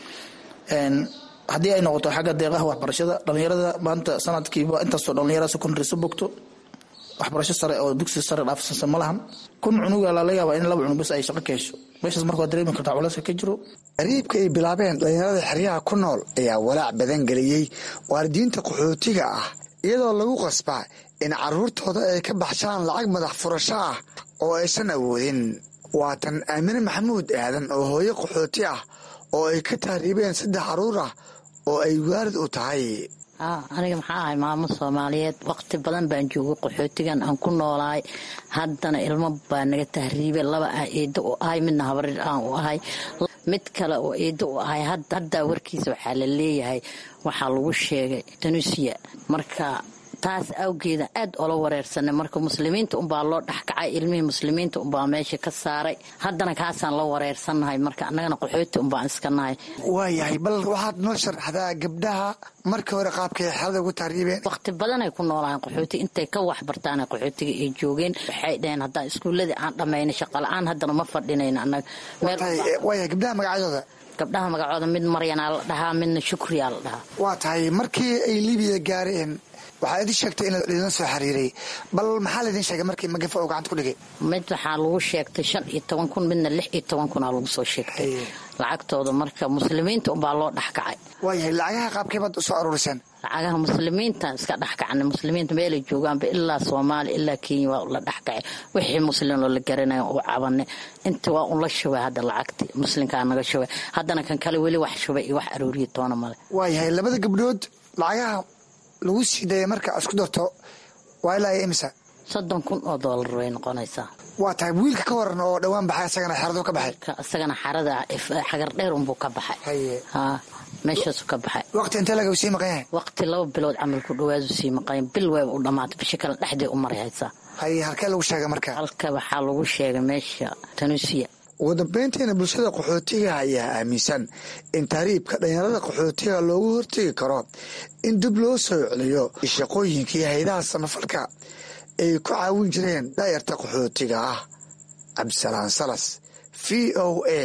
haddii ay noqoto xagga deeqaha waxbarashada dhallinyarada maanta sanadkiiba intaasoo dhallinyarada secondary so bogto waxbarasho sare oo dugsi sare dhaafsansa ma lahan kun cunuga lala yaabaa in laba cunug bas ay shaqo ka hesho meeshaas marka waa dareemi kartaa culayska ka jiro
qariibka ay bilaabeen dhallinyarada xeryaha ku nool ayaa walaac badan geliyey waalidiinta qaxootiga ah iyadoo lagu qasbaa in carruurtooda ay ka baxshaan lacag madax furasho ah oo aysan awoodin waa tan aamine maxamuud aadan oo hooyo qaxooti ah oo ay ka tahriibeen saddex carruur ah oo ay waalid u tahay
aniga maxaa ahay maamo soomaaliyeed waqti badan baan joogay qaxootigan aan ku noolaay haddana ilmo baa naga tahriibay laba ah eedo u ahay midna habarir aan u ahay mid kale oo eedo u ahay haddaa warkiisa waxaa la leeyahay waxaa lagu sheegay tanusiya marka taas awgeeda aad ola wareersanay marka muslimiinta unbaa loo dhexkacay ilmihii muslimiinta unbaa meesha ka saaray haddana kaasaan la wareersannahay marka annagana qaxooti unbaan iska nahay
waayahay bal waxaad noo sharaxdaa gabdhaha markii hore qaabkay xelada ugu tahriibeen
waqti badanay ku noolaayeen qaxooti intay ka waxbartaan qaxootiga ay joogeen waxay dhaheen haddaan iskuulladii aan dhammaynay shaqala-aan haddana ma fadhinayna annaga
waaya gabdhaha magacyadooda
gabdhaha magacooda mid maryanaa la dhahaa midna shukriyaa la dhahaa
waa tahay markii ay libiya gaareen waxaa idin sheegtay in idin soo xiriiray bal maxaa laydin sheegay markii magafa oo gacanta ku dhigay
mid waxaa lagu sheegtay shan iyo toban kun midna lix iyo toban kunaa lagu soo sheegtay lacagtooda marka muslimiinta unbaa loo dhexkacay
waayahay lacagaha qaabkay baad usoo aruuriseen
lacagaha muslimiinta iska dhexkacnay muslimiinta meelay joogaanba ilaa soomaaliya ilaa kenya waa la dhexkacay wixii muslim oo la garanaya u cabanay inta waa un la shubay hadda lacagti muslimkaa naga shubay haddana kan kale weli wax shubay iyo wax arooriya toona male
waayahay labada gabdhood lacagaha lagu sii dayay marka isku darto waa ilaa imisa
soddon kun oo doolar way noqonaysaa
waa tahay wiilka ka waran oo dhowaan baxay isagana xeradu ka baxay
isagana xarada xagar dheer unbuu ka baxay ha meeshaasu ka baxay
waqti intee laga sii maqan yahay
waqti laba bilood camal ku dhawaadu sii maqayn bil wayba u dhammaatay bisha kale dhexdee u maray haysaa
haye halkee lagu sheegay marka
halka waxaa lagu sheegay meesha tanuusiya
ugu dambeyntiina bulshada qaxootiga ayaa aaminsan in tahriibka dhalinyarada qaxootiga loogu hortegi karo in dib loo soo celiyo shaqooyinkii haydaha samafalka ay ku caawin jireen daayarta qaxootiga ah cabdisalaan salas v o a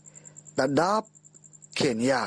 dhadhaab kenya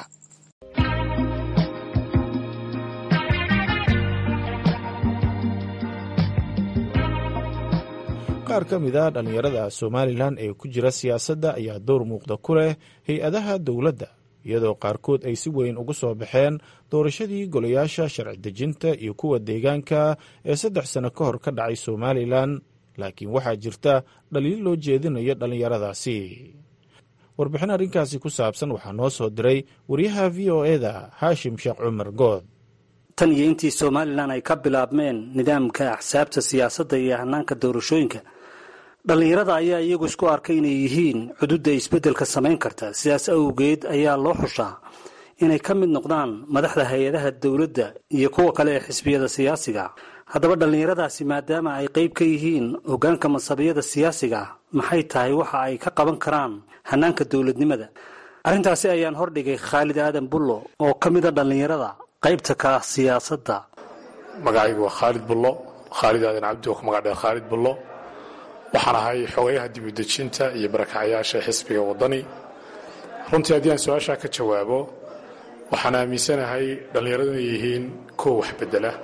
qaar ka mid a dhallinyarada somalilan ee ku jira siyaasadda ayaa dowr muuqda ku leh hay-adaha dowladda iyadoo qaarkood ay si weyn ugu soo baxeen doorashadii golayaasha sharci dejinta iyo kuwa deegaanka ee saddex sano ka hor ka dhacay somalilan laakiin waxaa jirta dhaliil loo jeedinayo dhallinyaradaasi warbixin arrinkaasi ku saabsan waxaa noo soo diray wariyaha v o eda haashim sheekh cumar good
tan iyo intii somalilan ay ka bilaabmeen nidaamka axsaabta siyaasadda iyo hanaanka doorashooyinka dhallinyarada ayaa iyagu isku arkay inay yihiin xuduudda isbeddelka samayn karta sidaas awgeed ayaa loo xushaa inay ka mid noqdaan madaxda hay-adaha dowladda iyo kuwa kale ee xisbiyada siyaasiga haddaba dhallinyaradaasi maadaama ay qayb ka yihiin hoggaanka masabiyada siyaasiga maxay tahay waxa ay ka qaban karaan hanaanka dowladnimada arrintaasi ayaan hordhigay khaalid aadan bullo oo ka mida dhallinyarada qaybta ka ah siyaasadda
magacaygu waa khaalid bullo khaalid aadan cabdi oo ku magac dheer khaalid bullo waxaan ahay xogayaha dibudejinta iyo barakacyaasha xisbiga waddani runtii haddii aan su-aashaa ka jawaabo waxaan aaminsanahay dhallinyaradu inay yihiin kuwa wax bedela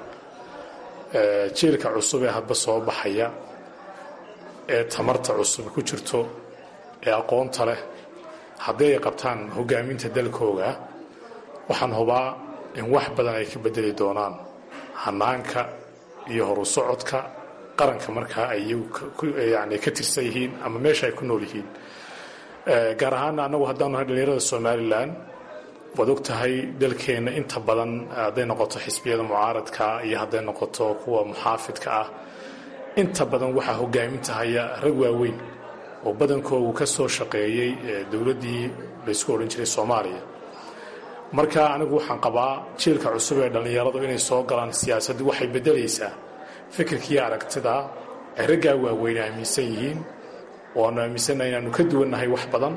jiilka cusub ee hadba soo baxaya ee tamarta cusub ku jirto ee aqoonta leh haddii ay qabtaan hogaaminta dalkooga waxaan hubaa in wax badan ay ka bedeli doonaan hanaanka iyo horu socodka qaranka markaa ay yani ka tirsan yihiin ama meesha ay ku nool yihiin gaar ahaana annagu haddaanu nahay dhallinyarada somalilan waad og tahay dalkeenna inta badan hadday noqoto xisbiyada mucaaradka iyo hadday noqoto kuwa muxaafidka ah inta badan waxaa hogaaminta haya rag waaweyn oo badankoogu ka soo shaqeeyey dowladdii laysku odhan jiray soomaaliya marka anigu waxaan qabaa jiilka cusub ee dhallinyaradu inay soo galaan siyaasaddu waxay beddelaysaa fikirkiiyo aragtida ay raggaa waaweyn aaminsan yihiin oo aanu aaminsannahay inaanu ka duwannahay wax badan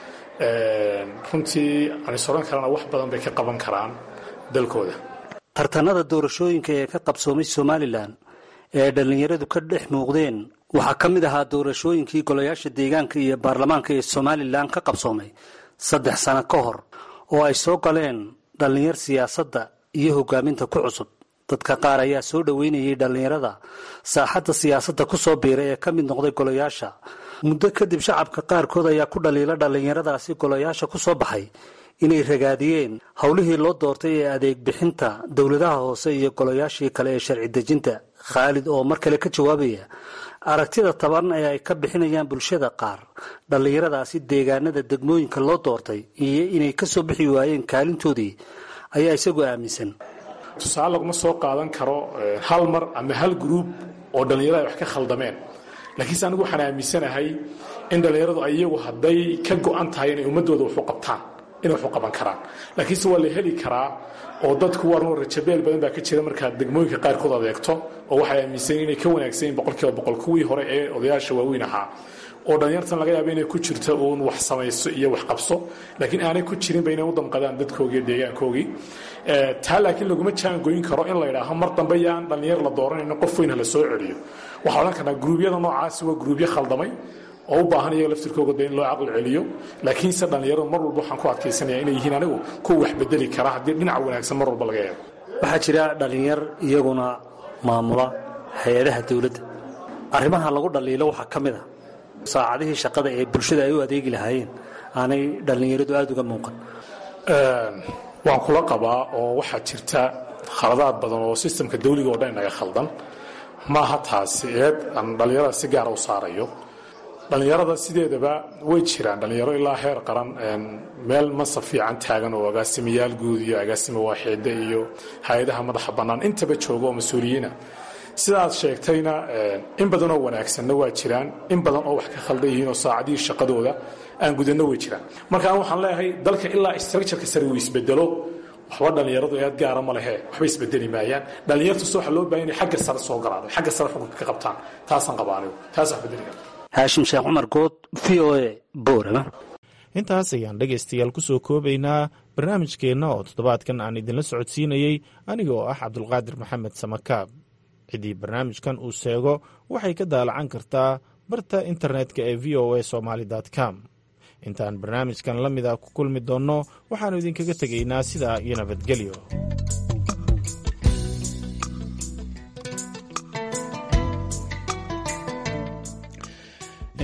runtii anis odhan karana wax badan bay ka qaban karaan dalkooda
tartanada doorashooyinka ee ka qabsoomay somalilan ee dhallinyaradu ka dhex muuqdeen waxaa ka mid ahaa doorashooyinkii golayaasha deegaanka iyo baarlamaanka ee somalilan ka qabsoomay saddex sano ka hor oo ay soo galeen dhallinyar siyaasadda iyo hogaaminta ku cusub dadka qaar ayaa soo dhoweynayay dhallinyarada saaxadda siyaasadda ku soo biiray ee ka mid noqday golayaasha muddo kadib shacabka qaarkood ayaa ku dhaliila dhallinyaradaasi golayaasha ku soo baxay inay ragaadiyeen howlihii loo doortay ee adeeg bixinta dowladaha hoose iyo golayaashii kale ee sharci dejinta khaalid oo mar kale ka jawaabaya aragtida taban ee ay ka bixinayaan bulshada qaar dhallinyaradaasi deegaanada degmooyinka loo doortay iyo inay ka soo bixi waayeen kaalintoodii ayaa isagu aaminsan
tusaale laguma soo qaadan karo hal mar ama hal gruub oo dhallinyarada ay wax ka khaldameen laakiinse anigu waxaan aaminsanahay in dhallinyaradu ay iyagu hadday ka go-an tahay inay ummadooda waxu qabtaan inay waxu qaban karaan laakiinse waa la heli karaa oo dadku warno rajabeel badan baa ka jira markaad degmooyinka qaarkood adeegto oo waxay aaminsanyiin inay ka wanaagsan yihin boqolkiiba boqol kuwii hore ee odayaasha waaweyn ahaa oo dhallinyartan laga yaaba inay ku jirto uun wax samayso iyo wax qabso laakiin aanay ku jirinba inay u damqadaan dadkoogii iyo deegaankoogii taa laakiin laguma jaangoyn karo in la yidhaaho mar dambe yaan dhallinyar la dooranayno qof weyn ha la soo celiyo waxaa odhan karnaa gruubyada noocaasi waa gruubyo khaldamay oo u baahan iyaga laftirkooga de in loo caqli celiyo laakiinse dhallinyaradu mar walba waxaan ku adkaysanaya inay yihiin anigu kuwa wax bedeli kara haddii dhinaca wanaagsan mar walba laga eego
waxaa jira dhallinyar iyaguna maamula hay-adaha dowladda arrimaha lagu dhaliilo waxaa ka mid a saacadihii shaqada ee bulshada ay u adeegi lahaayeen aanay dhallinyaradu aada uga muuqan
waan kula qabaa oo waxaa jirta khaladaad badan oo sistamka dawliga oo dhan inaga khaldan maaha taasi eed aan dhallinyarada si gaara u saarayo dhallinyarada sideedaba way jiraan dhallinyaro ilaa heer qaran meel masaf fiican taagan oo agaasimayaal guud iyo agaasima waaxeede iyo hay-adaha madaxa bannaan intaba jooga oo mas-uuliyiina sidaad sheegtayna in badan oo wanaagsanna waa jiraan in badan oo wax ka khaldan yihiin oo saacadihii shaqadooda aan gudanno way jiraan marka an waxaan leeyahay dalka ilaa structureka sare uu isbedelo waxba dhallinyaradu eed gaara ma lehe waxba isbedeli maayaan dhallinyartus waxaa loo bahan inay xagga sare soo galaan xagga sare xukunka ka qabtaan taasaan qabaa anigu taas wax bedeli karta
haashim sheekh cumar good v o a boorama
intaas ayaan dhegaystayaal ku soo koobaynaa barnaamijkeenna oo toddobaadkan aan idinla socodsiinayey aniga oo ah cabdulqaadir maxamed samakaab ciddii barnaamijkan uu seego waxay ka daalacan kartaa barta internetka ee v o a somaali com intaan barnaamijkan la mida ku kulmi doonno waxaannu idinkaga tegaynaa sidaa iyo nabadgelyo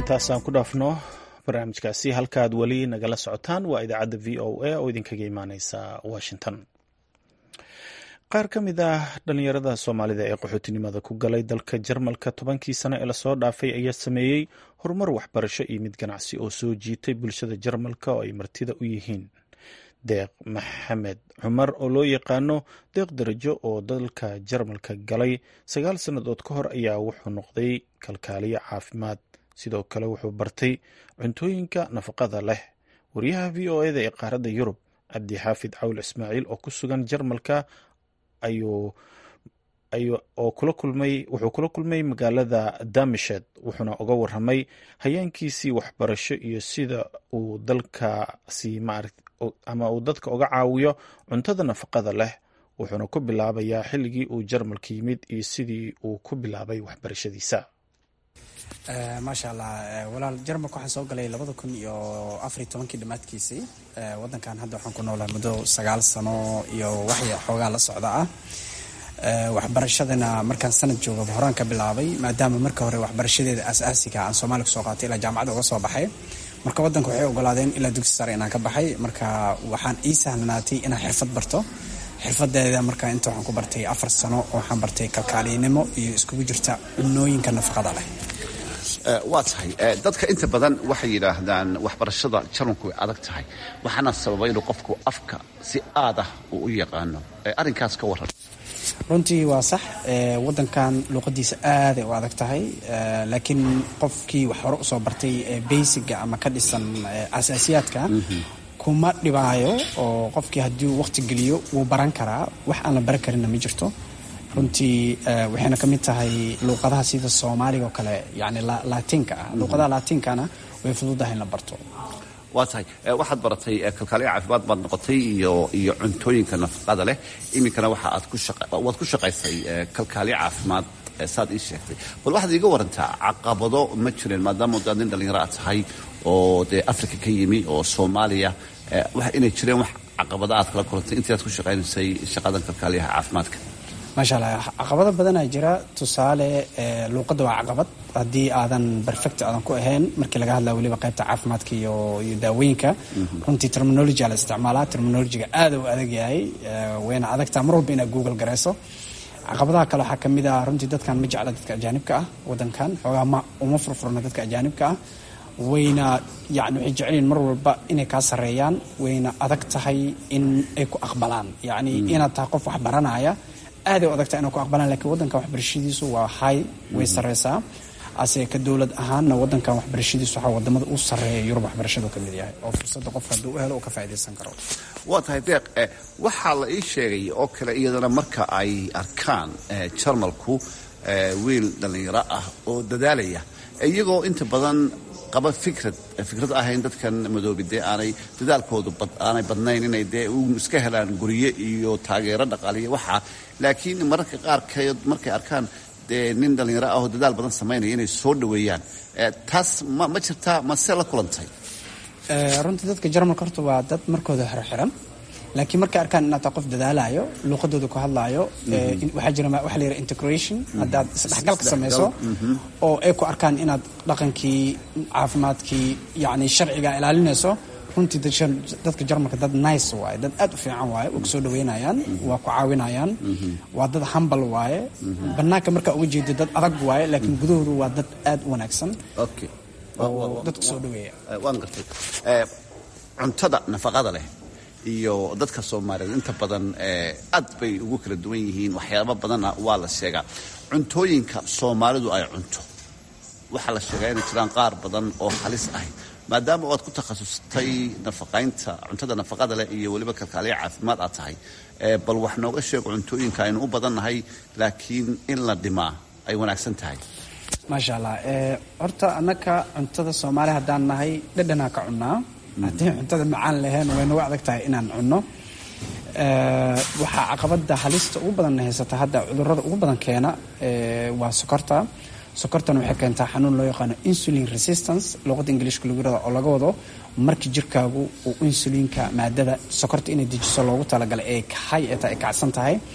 intaasaan ku dhaafno barnaamijkaasi halkaad weli nagala socotaan waa idaacadda v o a oo idinkaga imaaneysa washington qaar ka mid ah dhalinyarada soomaalida ee qaxootinimada ku galay dalka jarmalka tobankii sano ee lasoo dhaafay ayaa sameeyey horumar waxbarasho iyo mid ganacsi oo soo jiitay bulshada jarmalka oo ay martida u yihiin deeq maxamed cumar oo loo yaqaano deeq darajo oo dalka jarmalka galay sagaal sannadood ka hor ayaa wuxuu noqday kalkaaliyo caafimaad sidoo kale wuxuu bartay cuntooyinka nafaqada leh wariyaha v o eda ee qaaradda yurub cabdi xaafid cawl ismaaciil oo ku sugan jarmalka oo kula kulmay wuxuu kula kulmay magaalada damished wuxuuna uga waramay hayeenkiisii waxbarasho iyo sida uu dalkaasi ama uu dadka uga caawiyo cuntada nafaqada leh wuxuuna ku bilaabayaa xilligii uu jarmalka yimid iyo sidii uu ku bilaabay waxbarashadiisa
maasha allah walaal jarmalka waxaan soo galay labada kun iyo afariy tobankii dhammaadkiisii wadankan hadda waxaan ku noolaa muddo sagaal sano iyo waxya xoogaa la socda ah waxbarashadana markaan sanad joogaba horaan ka bilaabay maadaama marka hore waxbarashadeeda aas-aasiga aan soomaaliya kusoo qaatay ilaa jaamacadda uga soo baxay marka wadanka waxay ogolaadeen ilaa dugsi sare inaan ka baxay marka waxaan ii sahlanaatay inaan xirfad barto xirfadeeda marka inta waxaan ku bartay afar sano oo waxaan bartay kalkaaliynimo iyo iskugu jirta cunooyinka nafaqada leh
waa tahay dadka inta badan waxay yidhaahdaan waxbarashada jarmalku way adag tahay waxaana sababa inuu qofku afka si aad ah uu u yaqaano arrinkaas ka waran
runtii waa sax wadankan luuqadiisa aaday u adag tahay laakiin qofkii wax hore usoo bartay baysiga ama ka dhisan asaasiyaadka kuma dhibaayo oo qofkii haddii uu waqti geliyo wuu baran karaa wax aan la baran karinna ma jirto runtii waxayna ka mid tahay luuqadaha sida soomaaliga oo kale yani laatiinka ah luuqadaha laatiinkana way fududahay in la barto
waa tahay waxaad baratay kalkaaliya caafimaad baad noqotay iyo iyo cuntooyinka nafaqada leh iminkana waxa aad ku waad ku shaqaysay kalkaaliya caafimaad saad ii sheegtay bal waxaad iiga warantaa caqabado ma jireen maadaama daad nin dhallinyaro aad tahay oo dee africa ka yimi oo soomaaliya inay jireen wax caqabado aad kala kulantay intii aad ku shaqaynaysay shaqadan kalkaaliyaha caafimaadka
maasha allah caqabado badanaa jira tusaale luuqadda waa caqabad haddii aadan perfect aadan ku ahayn markii laga hadlaya weliba qaybta caafimaadka iyo iyo daawooyinka runtii terminology la isticmaalaa terminologyga aada u adag yahay wayna adagtaa mar walba inaad google garayso caqabadaha kale waxaa kamid ah runtii dadkan ma jecla dadka ajaanibka ah wadankan xoogaa ma uma furfurna dadka ajaanibka ah wayna yani waxay jecelyihin mar walba inay kaa sareeyaan wayna adag tahay in ay ku aqbalaan yacni inaad tahay qof wax baranaya aaday u adagtaa inay ku aqbalaan lakiin wadankan waxbarashadiisu waa hay way sareysaa ase ka dowlad ahaanna wadankan waxbarashadiisu waxaa wadamada u sareeya yurub waxbarashadu ka mid yahay oo fursadda qofka hadduu u helo uu ka faaidaysan karo
waa tahay deeq waxaa la ii sheegay oo kale iyadana marka ay arkaan jarmalku wiil dhallinyaro ah oo dadaalaya iyagoo inta badan qaba fikrad fikrad ahayn dadkan madoobi dee aanay dadaalkoodu aanay badnayn inay dee iska helaan guryo iyo taageero dhaqaaliyo waxaa laakiin mararka qaarkeed markay arkaan dee nin dhallinyaro ah oo dadaal badan samaynaya inay soo dhoweeyaan taas ma ma jirtaa mase la kulantay
runtii dadka jarmalka horta waa dad markooda xirxiran laakiin markay arkaan inaad tahay qof dadaalayo luuqadooda ku hadlaayo waxaa jira waxa la yidhaha integration haddaad isdhexgal ka samayso oo ay ku arkaan inaad dhaqankii caafimaadkii yacni sharciga ilaalinayso runtii dadka jarmalka dad nice waaye dad aad u fiican waaye waa ku soo dhaweynayaan waa ku caawinayaan waa dad hambal waaye bannaanka markaa uga jeeda dad adag waaye laakiin gudahoodu waa dad aad u wanaagsan oo dadka soo dhaweeya
waan gartay cuntada nafaqada leh iyo dadka soomaaliyeed inta badan aad bay ugu kala duwan yihiin waxyaaba badanna waa la sheegaa cuntooyinka soomaalidu ay cunto waxaa la sheegaa inay jiraan qaar badan oo halis ahy maadaama oad ku takhasustay nafaqaynta cuntada nafaqada leh iyo weliba kalkaaliya caafimaad aad tahay bal wax nooga sheego cuntooyinka aynu u badannahay laakiin in la dhimaa ay wanaagsan tahay
maasha allah horta annaka cuntada soomaaliya haddaan nahay dhadhanaa ka cunnaa haddii cuntada macaan lahayn way nagu adag tahay inaan cunno waxaa caqabada halista ugu badan haysata hadda cudurada ugu badan keena waa sokorta sokortana waxay keentaa xanuun loo yaqaano insulin resistance luqada ingiliishka lagu yirahdo oo laga wado markii jirkaagu uu insulinka maadada sokorta inay dejiso loogu talagalay ee hay ee tahay kacsan tahay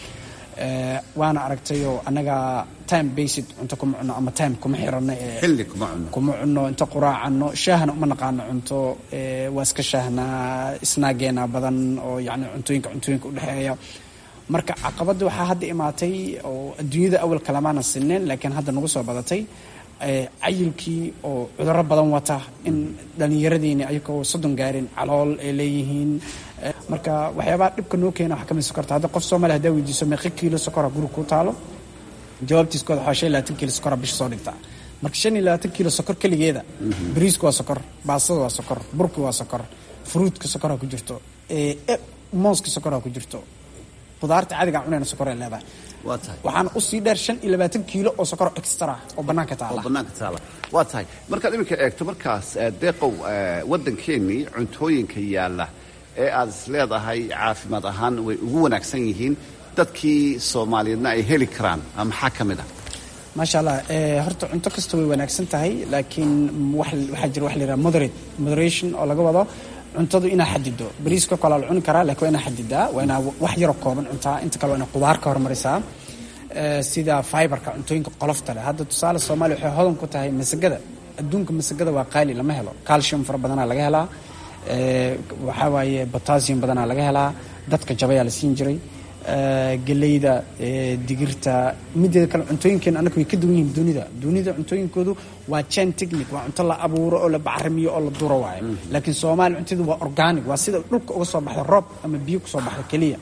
waana aragtayoo annaga time based cunto kuma cunno ama time kuma xirano
xilli kuma cunno
kuma cunno inta quraacano shaahna uma naqaano cunto waa iska shaahnaa snaageena badan oo yani cuntooyinka cuntooyinka udhexeeya marka caqabadda waxaa hadda imaatay oo adduunyada awal kalamaana sineen laakiin hadda nagu soo badatay cayilkii oo cudurro badan wata in dhallinyaradiini ayagoo soddon gaarin calool ay leeyihiin marka waxyaabaha dhibka noo keena waxaa kamid sokorta hadda qof soomaaliya hadaa weydiiso meeqa kiilo sokora guriga ku taalo jawaabtiiskooda waxaa shan iyo labaatan kiilo sokora bisha soo dhigtaa marka shan iyo labaatan kiilo sokor keligeeda bariisku waa sokor baastada waa sokor burki waa sokor fruutka sokoraa ku jirto mooska sokoraa ku jirto qudaarta caadiga cunayna sokoray leedahay
waa tahay
waxaana usii dheer shan iyo labaatan kiilo oo sokor extra oo bannaanka taala
oo bannaanka taala waa tahay markaad iminka eegto markaas deeqow waddankeennii cuntooyinka yaalla ee aad is leedahay caafimaad ahaan way ugu wanaagsan yihiin dadkii soomaaliyeedna ay heli karaan maxaa ka mid ah
maasha allah horta cunto kasta way wanaagsan tahay laakiin waxaa jira wax la yidhaha moderate moderation oo laga wado cuntadu inaa xadido bariiska kale la cuni karaa lakiin waa inaa xadidaa waa inaa wax yaroo kooban cuntaa inta kale waa inaa qudaar ka hormarisaa sida fiberka cuntooyinka qolofta leh hadda tusaale soomaaliya waxay hodan ku tahay masagada adduunka masagada waa qaali lama helo calcium fara badanaa laga helaa waxaa waaye botassium badanaa laga helaa dadka jabayaa la siin jiray geleyda digirta mideeda kale cuntooyinkeena annaga way ka duwan yihiin dunida dunida cuntooyinkoodu waa jan technic waa cunto la abuuro oo la bacrimiyo oo la duro waayo laakiin soomaaliya cunteedu waa organic waa sida dhulka uga soo baxda roob ama biyo kusoo baxda keliya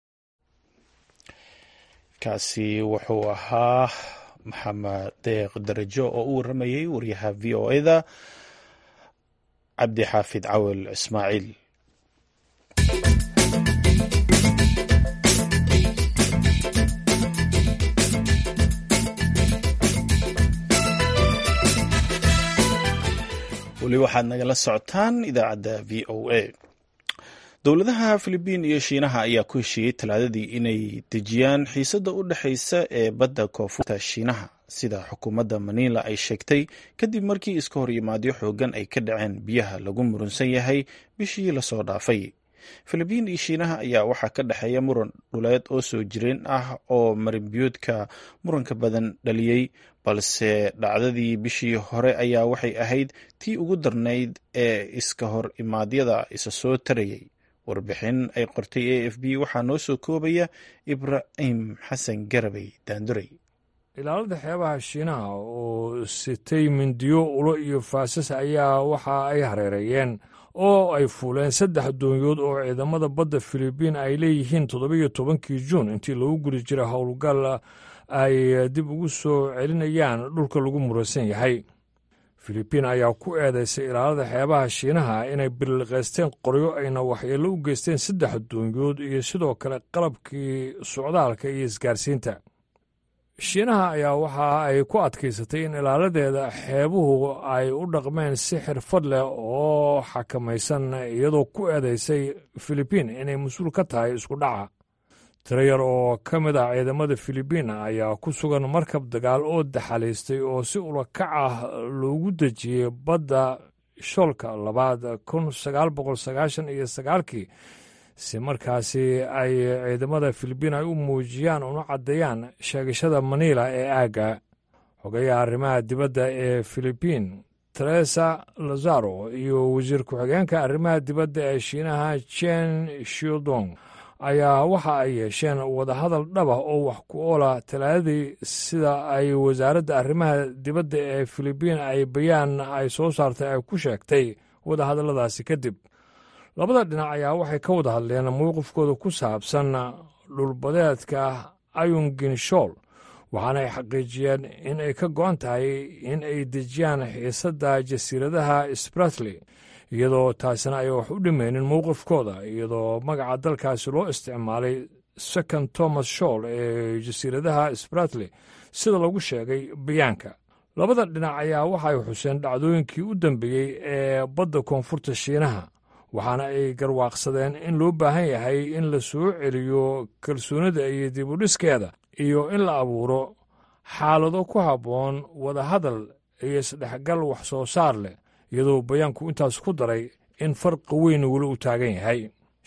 kaasi wuxuu ahaa maxamed deeq darajo oo u waramayay waryaha v o eda cabdi xaafid cawel ismaaciil weli waxaad nagala socotaan idaacadda v o a dowladaha filibiin iyo shiinaha ayaa ku heshiiyey talaadadii inay dejiyaan xiisadda u dhexaysa ee badda koonfurta shiinaha sida xukuumadda maniila ay sheegtay kadib markii iska hor yimaadyo xoogan ay ka dhaceen biyaha lagu murunsan yahay bishii lasoo dhaafay filibiin iyo shiinaha ayaa waxaa ka dhexeeya muran dhuleed oo soo jireen ah oo marinbiyoodka muranka badan dhaliyey balse dhacdadii bishii hore ayaa waxay ahayd tii ugu darnayd ee iska hor imaadyada isa soo tarayay warbixin ay qortay a f b waxaa noo soo koobaya ibraahim xasan garabay daanduray
ilaalada xeebaha shiinaha oo sitay mindiyo ulo iyo faasas ayaa waxa ay hareereeyeen oo ay fuuleen saddex doonyood oo ciidamada badda filibiin ay leeyihiin toddobiyo tobankii juun intii lagu guri jiray howlgal ay dib ugu soo celinayaan dhulka lagu muransan yahay filibiin ayaa ku eedaysay ilaalada xeebaha shiinaha inay billiqaysteen qoryo ayna waxyeello u geysteen saddex doonyood iyo sidoo kale qalabkii socdaalka iyo isgaarsiinta shiinaha ayaa waxa ay ku adkaysatay in ilaaladeeda xeebuhu ay u dhaqmeen si xirfad leh oo xakamaysan iyadoo ku eedaysay filibiin inay mas-uul ka tahay isku dhaca tiro yar oo ka mid ah ciidamada filibiin ayaa ku sugan markab dagaal oo daxalaystay oo si ulakac ah loogu dejiyey badda shoolka labaad kun sagaal boqol sagaashan iyo sagaalkii si markaasi ay ciidamada filibiin ay u muujiyaan una caddeeyaan sheegashada maniila ee aagga xogayaha arrimaha dibadda ee filibiin teresa lazaro iyo wasiir ku-xigeenka arrimaha dibadda ee shiinaha jen shildong ayaa waxa ay yeesheen wadahadal dhaba oo wax ku oola talaadadii sida ay wasaaradda arrimaha dibadda ee filibiin ay bayaan ay soo saartay ay ku sheegtay wadahadalladaasi kadib labada dhinac ayaa waxay ka wada hadleen mowqifkooda ku saabsan dhulbadeedka ayunginshool waxaana ay xaqiijiyeen in ay ka go'an tahay in ay dejiyaan xiisadda jasiiradaha spratley iyadoo taasina ay wax u dhimaynin mowqifkooda iyadoo magaca dalkaasi loo isticmaalay second thomas shool ee jasiiradaha spratley sida lagu sheegay bayaanka labada dhinac ayaa waxa ay xuseen dhacdooyinkii u dambeeyey ee badda koonfurta shiinaha waxaana ay garwaaqsadeen in loo baahan yahay in la soo celiyo kalsoonida iyo dibudhiskeeda iyo in la abuuro xaalado ku habboon wadahadal iyo isdhexgal wax soo saar leh iyadoo bayaanku intaas ku daray in farqi weyn weli u taagan yahay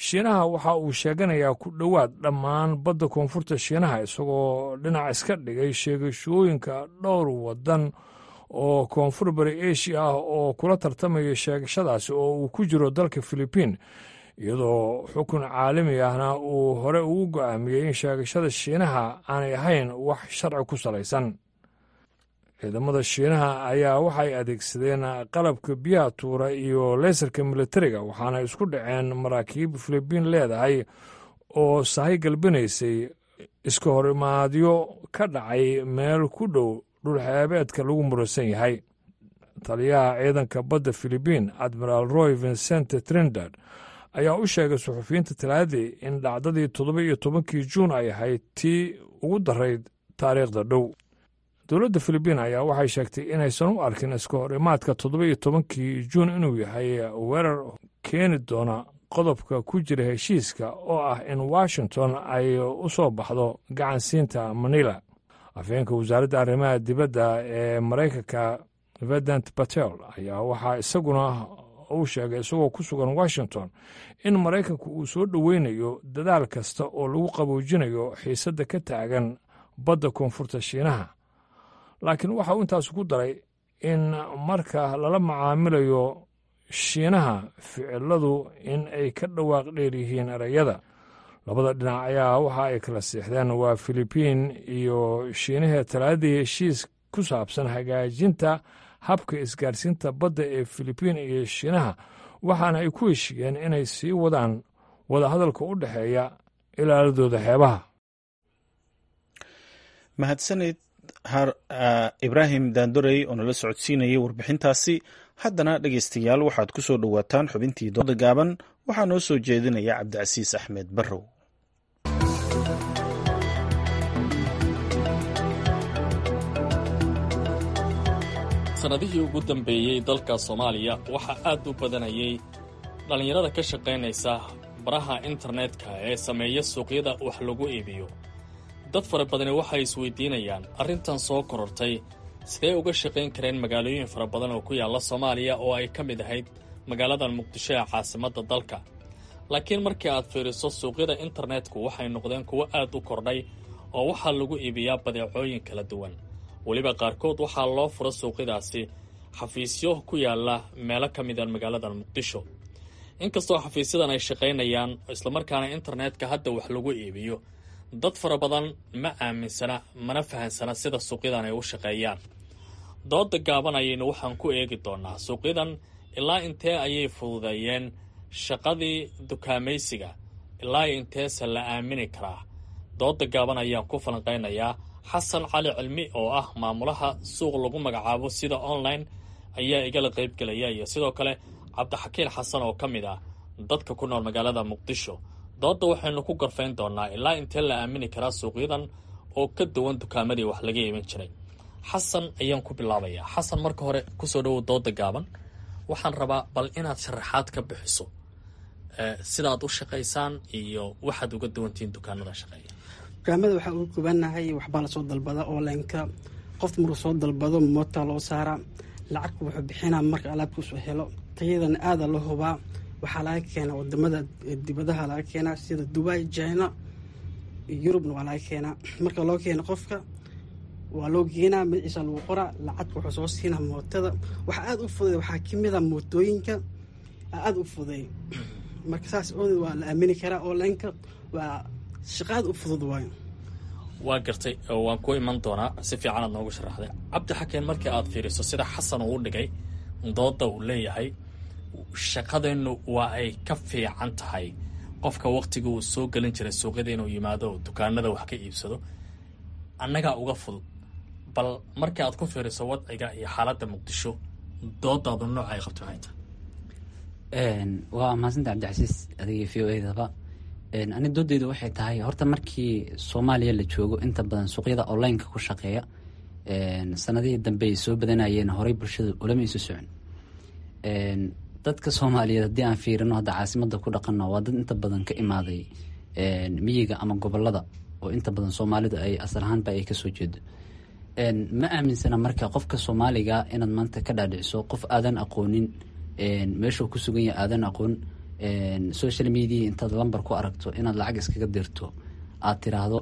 shiinaha waxa uu sheeganayaa ku dhowaad dhammaan badda koonfurta shiinaha isagoo dhinac iska dhigay sheegashooyinka dhowr waddan oo koonfur bari asia ah oo kula tartamaya sheegashadaasi oo uu ku jiro dalka filibiin iyadoo xukun caalami ahna uu hore ugu go'aamiyey in sheegashada shiinaha aanay ahayn wax sharci ku salaysan ciidamada shiinaha ayaa waxay adeegsadeen qalabka biyaha tuura iyo leesarka militariga waxaana isku dhaceen maraakiib filibiin leedahay oo sahay galbinaysay iska horimaadyo ka dhacay meel ku dhow dhulxeebeedka lagu muransan yahay taliyaha ciidanka badda filibiin admiral roy vincente trindad ayaa u sheegay suxufiyiinta talaadii in dhacdadii toddoba iyo tobankii juun ay ahayd tii ugu darayd taariikhda dhow dowladda filibiin ayaa waxay sheegtay inaysan u arkin iska hor imaadka toddoba iyo tobankii juun inuu yahay weerar keeni doona qodobka ku jira heshiiska oo ah in washington ay u soo baxdo gacansiinta manila afheenka wasaaradda arrimaha dibadda ee maraykanka vedant patel ayaa waxaa isaguna uu sheegay isagoo ku sugan washington in maraykanku uu soo dhoweynayo dadaal kasta oo lagu qaboojinayo xiisadda ka taagan badda koonfurta shiinaha laakiin waxa uu intaas ku daray in marka lala macaamilayo shiinaha ficiladu in ay ka dhawaaq dheer yihiin ereyada labada dhinac ayaa waxa ay kala seexdeen waa filibiin iyo shiinahee talaadii heshiis ku saabsan hagaajinta habka isgaarsiinta badda ee filibiin iyo shiinaha waxaana ay ku heshiiyeen inay sii wadaan wadahadalka u dhexeeya ilaaladooda xeebaha
mahadsaned ibraahim daandorey oo nala socodsiinayay warbixintaasi haddana dhegeystayaal waxaad ku soo dhowaataan xubintii dooda gaaban waxaa noo soo jeedinaya cabdicasiis axmed barrow
sannadihii ugu dambeeyey dalka soomaaliya waxaa aad u badanayay dhallinyarada ka shaqaynaysa baraha internetka ee sameeya suuqyada wax lagu iibiyo dad fara badani waxay isweydiinayaan arrintan soo korortay sidee uga shaqayn kareen magaalooyin fara badan oo ku yaalla soomaaliya oo ay ka mid ahayd magaaladan muqdisho ee caasimadda dalka laakiin markii aad fiiriso suuqyada internetku waxay noqdeen kuwo aad u kordhay oo waxaa lagu iibiyaa badeecooyin kala duwan weliba qaarkood waxaa loo fura suuqyadaasi xafiisyo ku yaalla meelo ka mida magaaladan muqdisho inkastoo xafiisyadan ay shaqaynayaan islamarkaana internetka hadda wax lagu iibiyo dad fara badan ma aaminsana mana fahansana sida suuqyadan ay u shaqeeyaan dooda gaaban ayaynu waxaan ku eegi doonaa suuqyadan ilaa intee ayay fududeeyeen shaqadii dukaamaysiga ilaa inteese la aamini karaa dooda gaaban ayaan ku falanqaynayaa xasan cali cilmi oo ah maamulaha suuq lagu magacaabo sida online ayaa igala qaybgelaya iyo sidoo kale cabdixakiin xasan oo ka mid ah dadka ku nool magaalada muqdisho doodda waxaynu ku gorfayn doonaa ilaa intee la aamini karaa suuqyadan oo ka duwan dukaamadii wax laga iibin jiray xasan ayaan ku bilaabayaa xasan marka hore kusoo dhowow dooda gaaban waxaan rabaa bal inaad sharaxaad ka bixiso sidaad u shaqaysaan iyo waxaad uga duwantihiin dukaanada shaqeeya
dukaamada waxaa ugu gubanahay waxbaa lasoo dalbada onlineka qof maruu soo dalbado moota loo saaraa lacagku wuxuu bixinaa marka alaabkuusoo helo tayadana aada loo hubaa waxaa laga keenaa wadamada dibadaha laga keenaa sida dubai china yurubna waa laga keenaa marka loo keeno qofka waa loo geenaa magaciisa lagu qoraa lacagka wuxuu soo siinaa mootada waxaa aada u fuday waxaa kamid a mootooyinka aada u fuday marka saas ooded waa la aamini karaa onlineka waa shaqaad u fudud waayo
waa gartay waan ku iman doonaa si fiican aad noogu sharaxday cabdi xakeen markii aad fiiriso sida xasan uu dhigay dooda uu leeyahay shaqadeennu waa ay ka fiican tahay qofka waktiga uu soo gelin jiray suuqyada inuu yimaado oo dukaanada wax ka iibsado annagaa uga fudud bal markii aad ku fiiriso wadciga iyo xaaladda muqdisho doodaadu nooc ay qabto maxay tahay
waa mahadsanta cabdicasiis adigii v o edaba ani doodeydu waxay tahay horta markii soomaaliya la joogo inta badan suuqyada onlineka ku shaqeeya sanadihii dambe ay soo badanayeen horey bulshada ulama isu socon dadka soomaaliyeed haddii aan fiirino hadda caasimada ku dhaqano waa dad inta badan ka imaaday miyiga ama gobolada oo inta badan soomaalidu ay asal ahaanba ay kasoo jeedo ma aaminsana marka qofka soomaaliga inaad maanta ka dhaadhiciso qof aadan aqoonin meeshuu ku sugan yahay aadan aqoon social media intaad lamber ku aragto inaad lacag iskaga dirto aad tiraahdo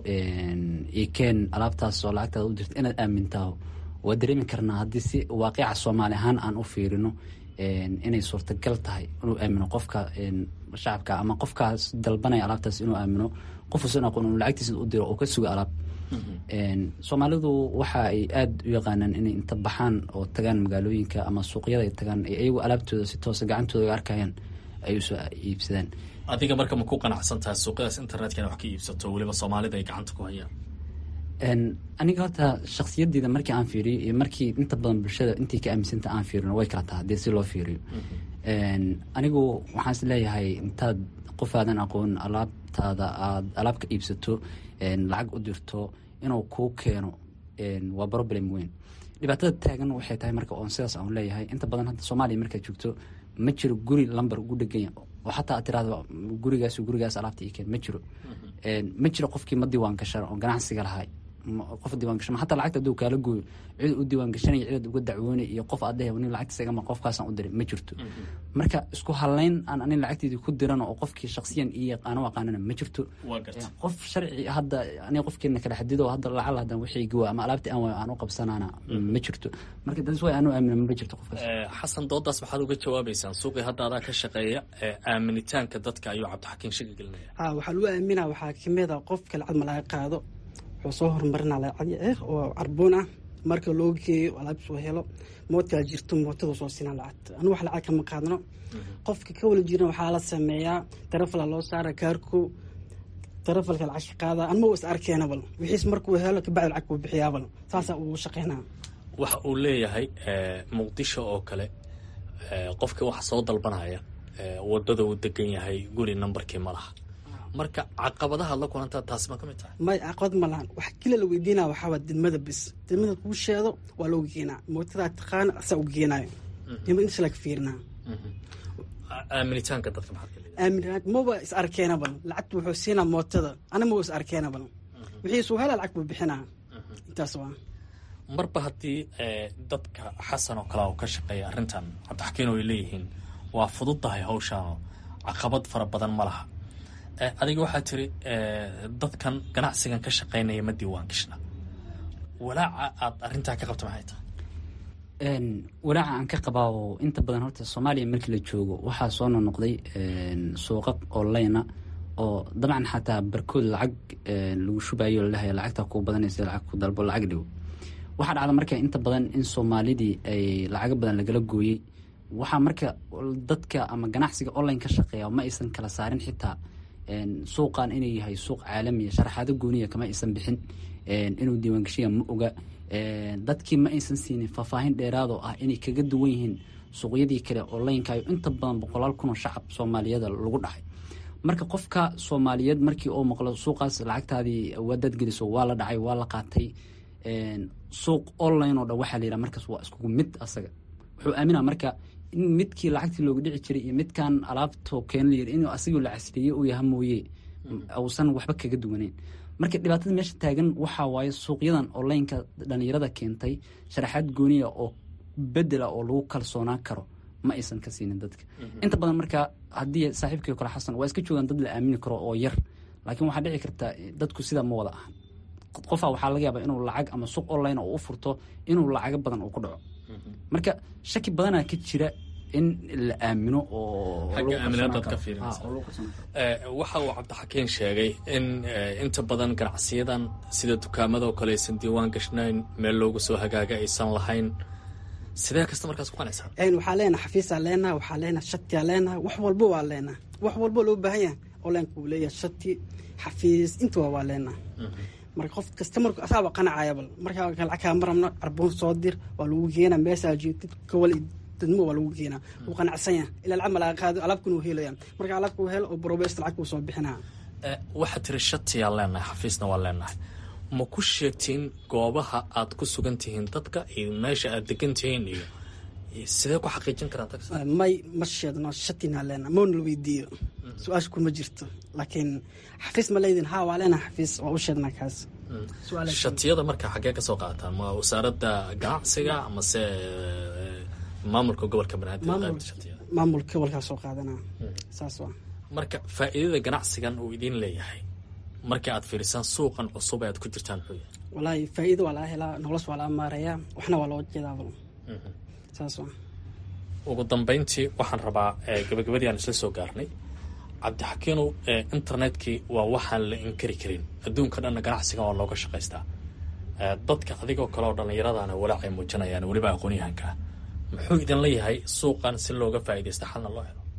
ikeen alaabtaas oo lacagtaada u dirto inaad aamintaa waa dareemi karnaa haddii si waaqica soomaali ahaan aan u fiirino inay suurtagal tahay inuu aamino qofka shacabka ama qofkaas dalbanaya alaabtaas inuu aamino qof usan aqoon inuu lacagtiisa u diro oo ka suga alaab soomaalidu waxa ay aada u yaqaanaan inay inta baxaan oo tagaan magaalooyinka ama suuqyada ay tagaan iyagu alaabtooda si toosa gacantooda ay arkayaan ay usoo iibsadaan
adiga marka ma ku qanacsan tahay suuqyadaas internetka ina wax ka iibsato weliba soomaalida ay gacanta ku hayaan
aniga horta shaksiyadeyda markii aan fiiriyo iyo markii inta badan bulshada intii ka aaminsanta aan fiirino way kala taha hadii si loo fiiriyo anigu waxaan is leeyahay intaad qof aadan aqoon alaabtaada aad alaab ka iibsato lacag u dirto inuu kuu keeno waa problem weyn dhibaatada taagan waxay tahay marka oon sidaas aan leeyahay inta badan hadda soomaaliya markaad joogto ma jiro guri lamber ugu dheganya oo xataa aad tirahdo gurigaas gurigaas alaabta ii keen ma jiro ma jiro qofkii ma diiwaan gashan oo ganacsiga lahay qof diiwaan gashan xataa lacagta hadduu kaala gooyo cid u diiwaan gashanaya cidaad uga dacwoonay iyo qof aad leeyahay nin lacagtiisa igama qofkaasaan u diray ma jirto marka isku halayn aan anin lacagteedii ku diran oo qofkii shaksiyan iyo yaqaano aqaanana ma jirto qof sharci hadda aniga qofkeena kala xadido hadda lacal hadan wixii gawa ama alaabtii aan waayo aan u qabsanaana ma jirto marka das way aanu aamina ma jirto qofkaas
xasan doodaas maxaad uga jawaabaysaan suuqii hadda adaa ka shaqeeya aaminitaanka dadka ayuu cabdixakiin shaki gelinaya
ha waxaa lagu aamina waxaa kamid a qofka lacag ma laga qaado wuxuu soo horumarinaa lacag eh oo carboon ah marka loo geeyo alaab soo helo moodkaa jirto mootada soo siinaa lacagta anu wax lacag kama qaadno qofka ka wala jiran waxaa la sameeyaa tarafala loo saara kaarko tarafalka lacag ka qaada anma is arkeenabal wixiis markuu helo kabacdi lacag kuu bixiyaabal saasaa uu shaqeynaa
waxa uu leeyahay muqdisho oo kale qofkii waxa soo dalbanaya wadada uu degan yahay guri nambarkii ma laha marka caqabadaha la kulantaa taasi ma ka mid tahay
may caqabad ma lahan wax kila la weydiinaya waxaa waa didmada bis didmada kuu sheedo waa loo geenaa mootadaa taqaana asaa u geenaayo didmada inta laga fiirinaa
aaminitaanka dadka maxaad ka leedahay
aamin maba is arkeenabal lacagta wuxuu siinaa mootada ana maba is arkeenabal wixiisuu hela lacag buu bixinaa intaas waa
marba haddii dadka xasan oo kale oo ka shaqeeya arrintan cabdixakiin oo ay leeyihiin waa fududdahay hawshaano caqabad fara badan ma laha adiga waxaa tiri dadkan ganacsigan ka shaqeynaya ma diiwaan gashna walaaca aad arintaa ka qabta maxay tahay
walaaca aan ka qabaa oo inta badan horta soomaaliya markii la joogo waxaa soo nonoqday suuqa onlinea oo dabcan xataa barkood lacag lagu shubayo lalehay lacagtaa kuu badanaysa lacag ku dalbo lacag dhigo waxaa dhacda marka inta badan in soomaalidii ay lacago badan lagala gooyey waxaa marka dadka ama ganacsiga online ka shaqeeya ma aysan kala saarin xitaa suuqan inuu yahay suuq caalamiya sharaxaado gooniya kama aysan bixin inuu diiwaangashiya ma oga dadkii ma aysan siinin faahfaahin dheeraadoo ah inay kaga duwan yihiin suuqyadii kale onlinekayo inta badan boqolaal kun oo shacab soomaaliyada lagu dhaxay marka qofka soomaaliyeed markii uu maqlo suuqaas lacagtaadii waadaad geliso waa la dhacay waa la qaatay suuq online oo dhan waxaa la yidhaha markaas waa iskugu mid asaga wuxuu aaminaa marka in midkii lacagtii looga dhici jiray iyo midkan alaabto keen layiri inuu asagoo la casriye uu yaha mooye uusan waxba kaga duwaneyn marka dhibaatada meesha taagan waxaa waaye suuqyadan onlineka dhalinyarada keentay sharaxaad gooniya oo bedela oo lagu kalsoonaan karo ma aysan ka siinin dadka inta badan marka haddii saaxiibkii kale xasan waa iska joogaan dad la aamini karo oo yar laakiin waxaa dhici karta dadku sidaa ma wada ahan qofaa waxaa laga yaabaa inuu lacag ama suuq online oo u furto inuu lacago badan uu ku dhaco marka shaki badanaa ka jira in la aamino oo
waxa uu cabdixakiin sheegay in inta badan ganacsiyadan sida dukaamadaoo kale aysan diiwaan gashnayn meel loogu soo hagaaga aysan lahayn sidee kasta markaas ku qanaysaa
waxaa leenaha xafiisaa leenaha waxaa leenaha shatiyaa leenaha wax walba waa leenaha wax walba loo baahan yahay onlineka uu leeyahay shati xafiis intaba waa leenaha marka qof kasta marku asaaba qanacayabal markaa lacag kaama rabno carboon soo dir waa lagu keenaa meeshaa jeegtid kawal dadmo waa lagu keenaa wuu qanacsan yahay ilaa lacag ma laga qaado alaabkuna uu helaya marka alaabka uu helo oo brobeest lacag kuu soo bixinaa
waxaad tiri shatiyaa leenahay xafiisna waa leenahay ma ku sheegtiin goobaha aad ku sugan tihiin dadka iyo meesha aad degan tihiin iyo sidee ku xaqiijin karaa tax
may ma sheedno shatinaa leenaha moona la weydiiyo su-aasha kuma jirto laakiin xafiis ma leydin ha waa leenaha xafiis waa u sheednaa kaas
shatiyada marka xaggee ka soo qaataan ma wasaaradda ganacsiga amase maamulka gobolka banaadir
maamulka gobolkaa soo qaadanaa saas waa
marka faa'iidada ganacsigan uu idiin leeyahay marka aad fiirisaan suuqan cusub ee aad ku jirtaan muxuu yahay
walaahi faa'iido waa laga helaa nolosha waa laga maarayaa waxna waa loo jeedaaba saas waa
ugu dambeyntii waxaan rabaa gabagabadii aan isla soo gaarnay cabdixakiinow internetkii waa waxaan la inkari karin adduunka dhanna ganacsigan waa looga shaqaystaa dadka adigoo kale oo dhallinyaradana walaacay muujinayaan weliba aqoon-yahanka ah muxuu idin leeyahay suuqan si looga faa'iidaysta xalna loo helo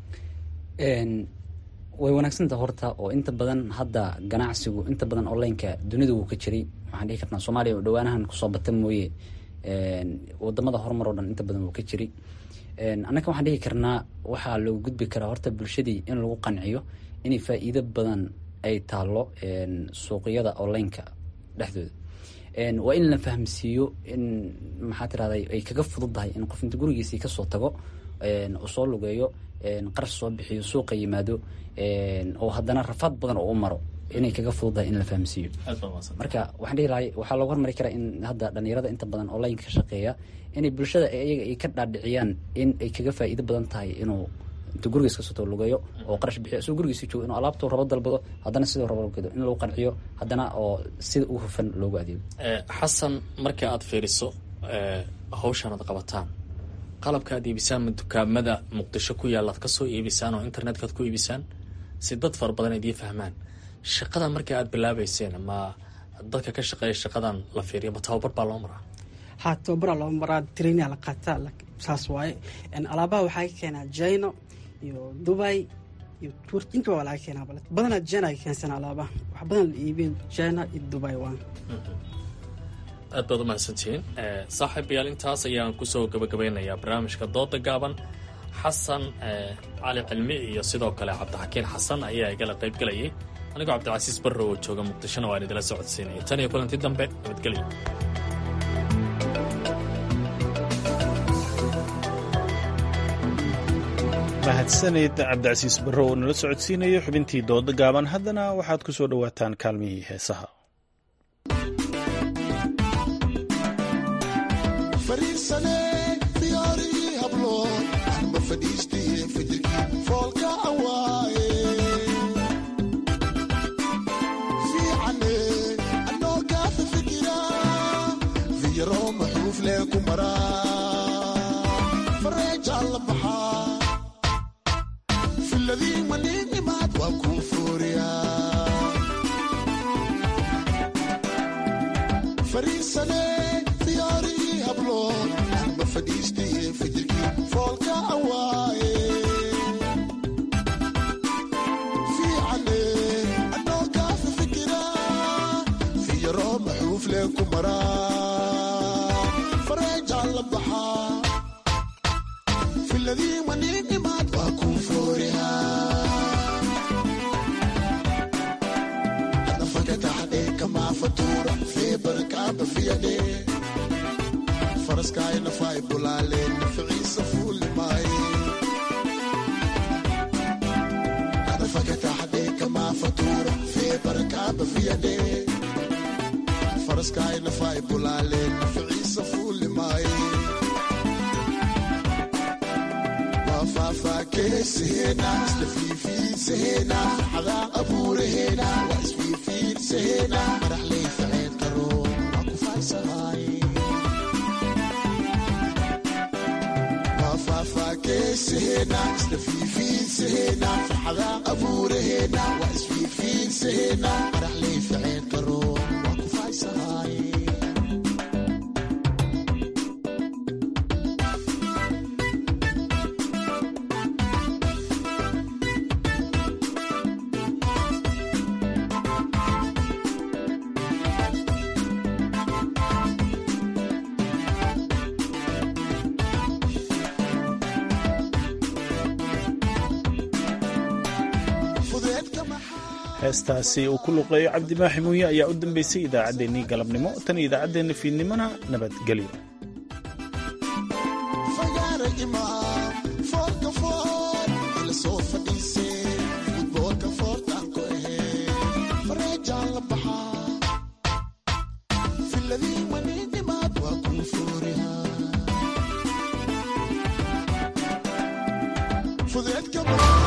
way wanaagsantaha horta oo inta badan hadda ganacsigu inta badan onlineka dunida wuu ka jiray waxaan dhihi karnaa soomaaliya oo dhawaanahan kusoo bata mooye wadamada horumar oo dhan inta badan wuu ka jiray annaka waxaan dhihi karnaa waxaa loogu gudbi karaa horta bulshadii in lagu qanciyo inay faa'iido badan ay taalo suuqyada onlineka dhexdooda waa in la fahamsiiyo in maxaa tirahda ay kaga fududdahay in qof inta gurigiisii kasoo tago uu soo lugeeyo qarash soo bixiyo suuqa yimaado oo haddana rafaad badan oo u maro inay kaga fududdahay in la fahamsiiyo marka waxaan dhihi lahay waxaa loogu hormari karaa in hadda dhalinyarada inta badan online ka shaqeeya inay bulshada iyaga ay ka dhaadhiciyaan in ay kaga faa'iido badan tahay inuu intuu gurigiis kasoo tago lugeeyo oo qarash bixiyo isagoo gurigiisi joogo inuu alaabtuu rabo dalbado haddana siduu rabo gado in lagu qanciyo haddana oo sida u hufan loogu adeego
xasan marka aad fiiriso hawshan aad qabataan qalabka aad iibisaan ma dukaamada muqdisho ku yaalla ad ka soo iibisaan oo internetka ad ku iibisaan si dad fara badan idiin fahmaan shaqadan marka aad bilaabeyseen ma dadka ka shaqeeya shaqadan la fiiriyo ma tababar baa loo maraa
ha tababaraa loo maraa trainia la qaataa saas waaye alaabaha waxaa ka keenaa jino iyo dubai iyo turkinka waa laga keenaa bale badanaa jina ay keensan alaabaha wax badan la iibin jina iyo dubai waa
aad baad u mahadsantihiin saaxiibayaal intaas ayaan kusoo gabagabeynayaa barnaamijka dooda gaaban xasan cali cilmi iyo sidoo kale cabdixakiin xasan ayaa igala qayb gelayay anigoo cabdicasiis barrow oo jooga muqdishona waan idila socodsiinaya tan iyo kulanti dambe nabadgelyo
mahadsanid cabdicasiis barrow oo nala socodsiinayo xubintii dooda gaaban haddana waxaad ku soo dhowaataan kaalmihii heesaha
fariisane diyaarigii hablo anba fadhiistaye fajirkii foolka awaaye fiicane anoo gaafa fikira fiyaroo maxuuf lee ku maraa fareejaan la baxaa filadii maniinimaad waa kuu fooriyaa fariisane diyaarigii hablo anba fadhiistaye fajirkii foolka awaaye fiicane anoo gaafa fikira fiyaroo maxuuf lee ku maraa fareejaan la baxaa filadii maniinimaad waa kuu fooriyaa fakataxadhe kamaa fatuura feebarkaaba fiyadhe faraskaayna faay bulaaleen naficiisa fuulimaaye fakataxadhe kamaa fatuura feebarkaaba fiyadhe faraskaayna faay bulaaleen naficiisa fuulimaaye faafaakeesahena isla fiifiinsahena xadaa abuurahena waa isfiifiinsahena madaxley faceen karo waa ku faaysahaaye waa faafaakeesahena isla fiifiinsahena farxadaa abuurahena waa isfiifiinsahena madaxley faceen karo waa ku faaysahaaye
heestaasi uu ku luqeeyo cabdimaaxi muuye ayaa u dambeysay idaacaddeenii galabnimo tan iyo idaacaddeenna fiidnimona nabadgelyo
fudeedka badan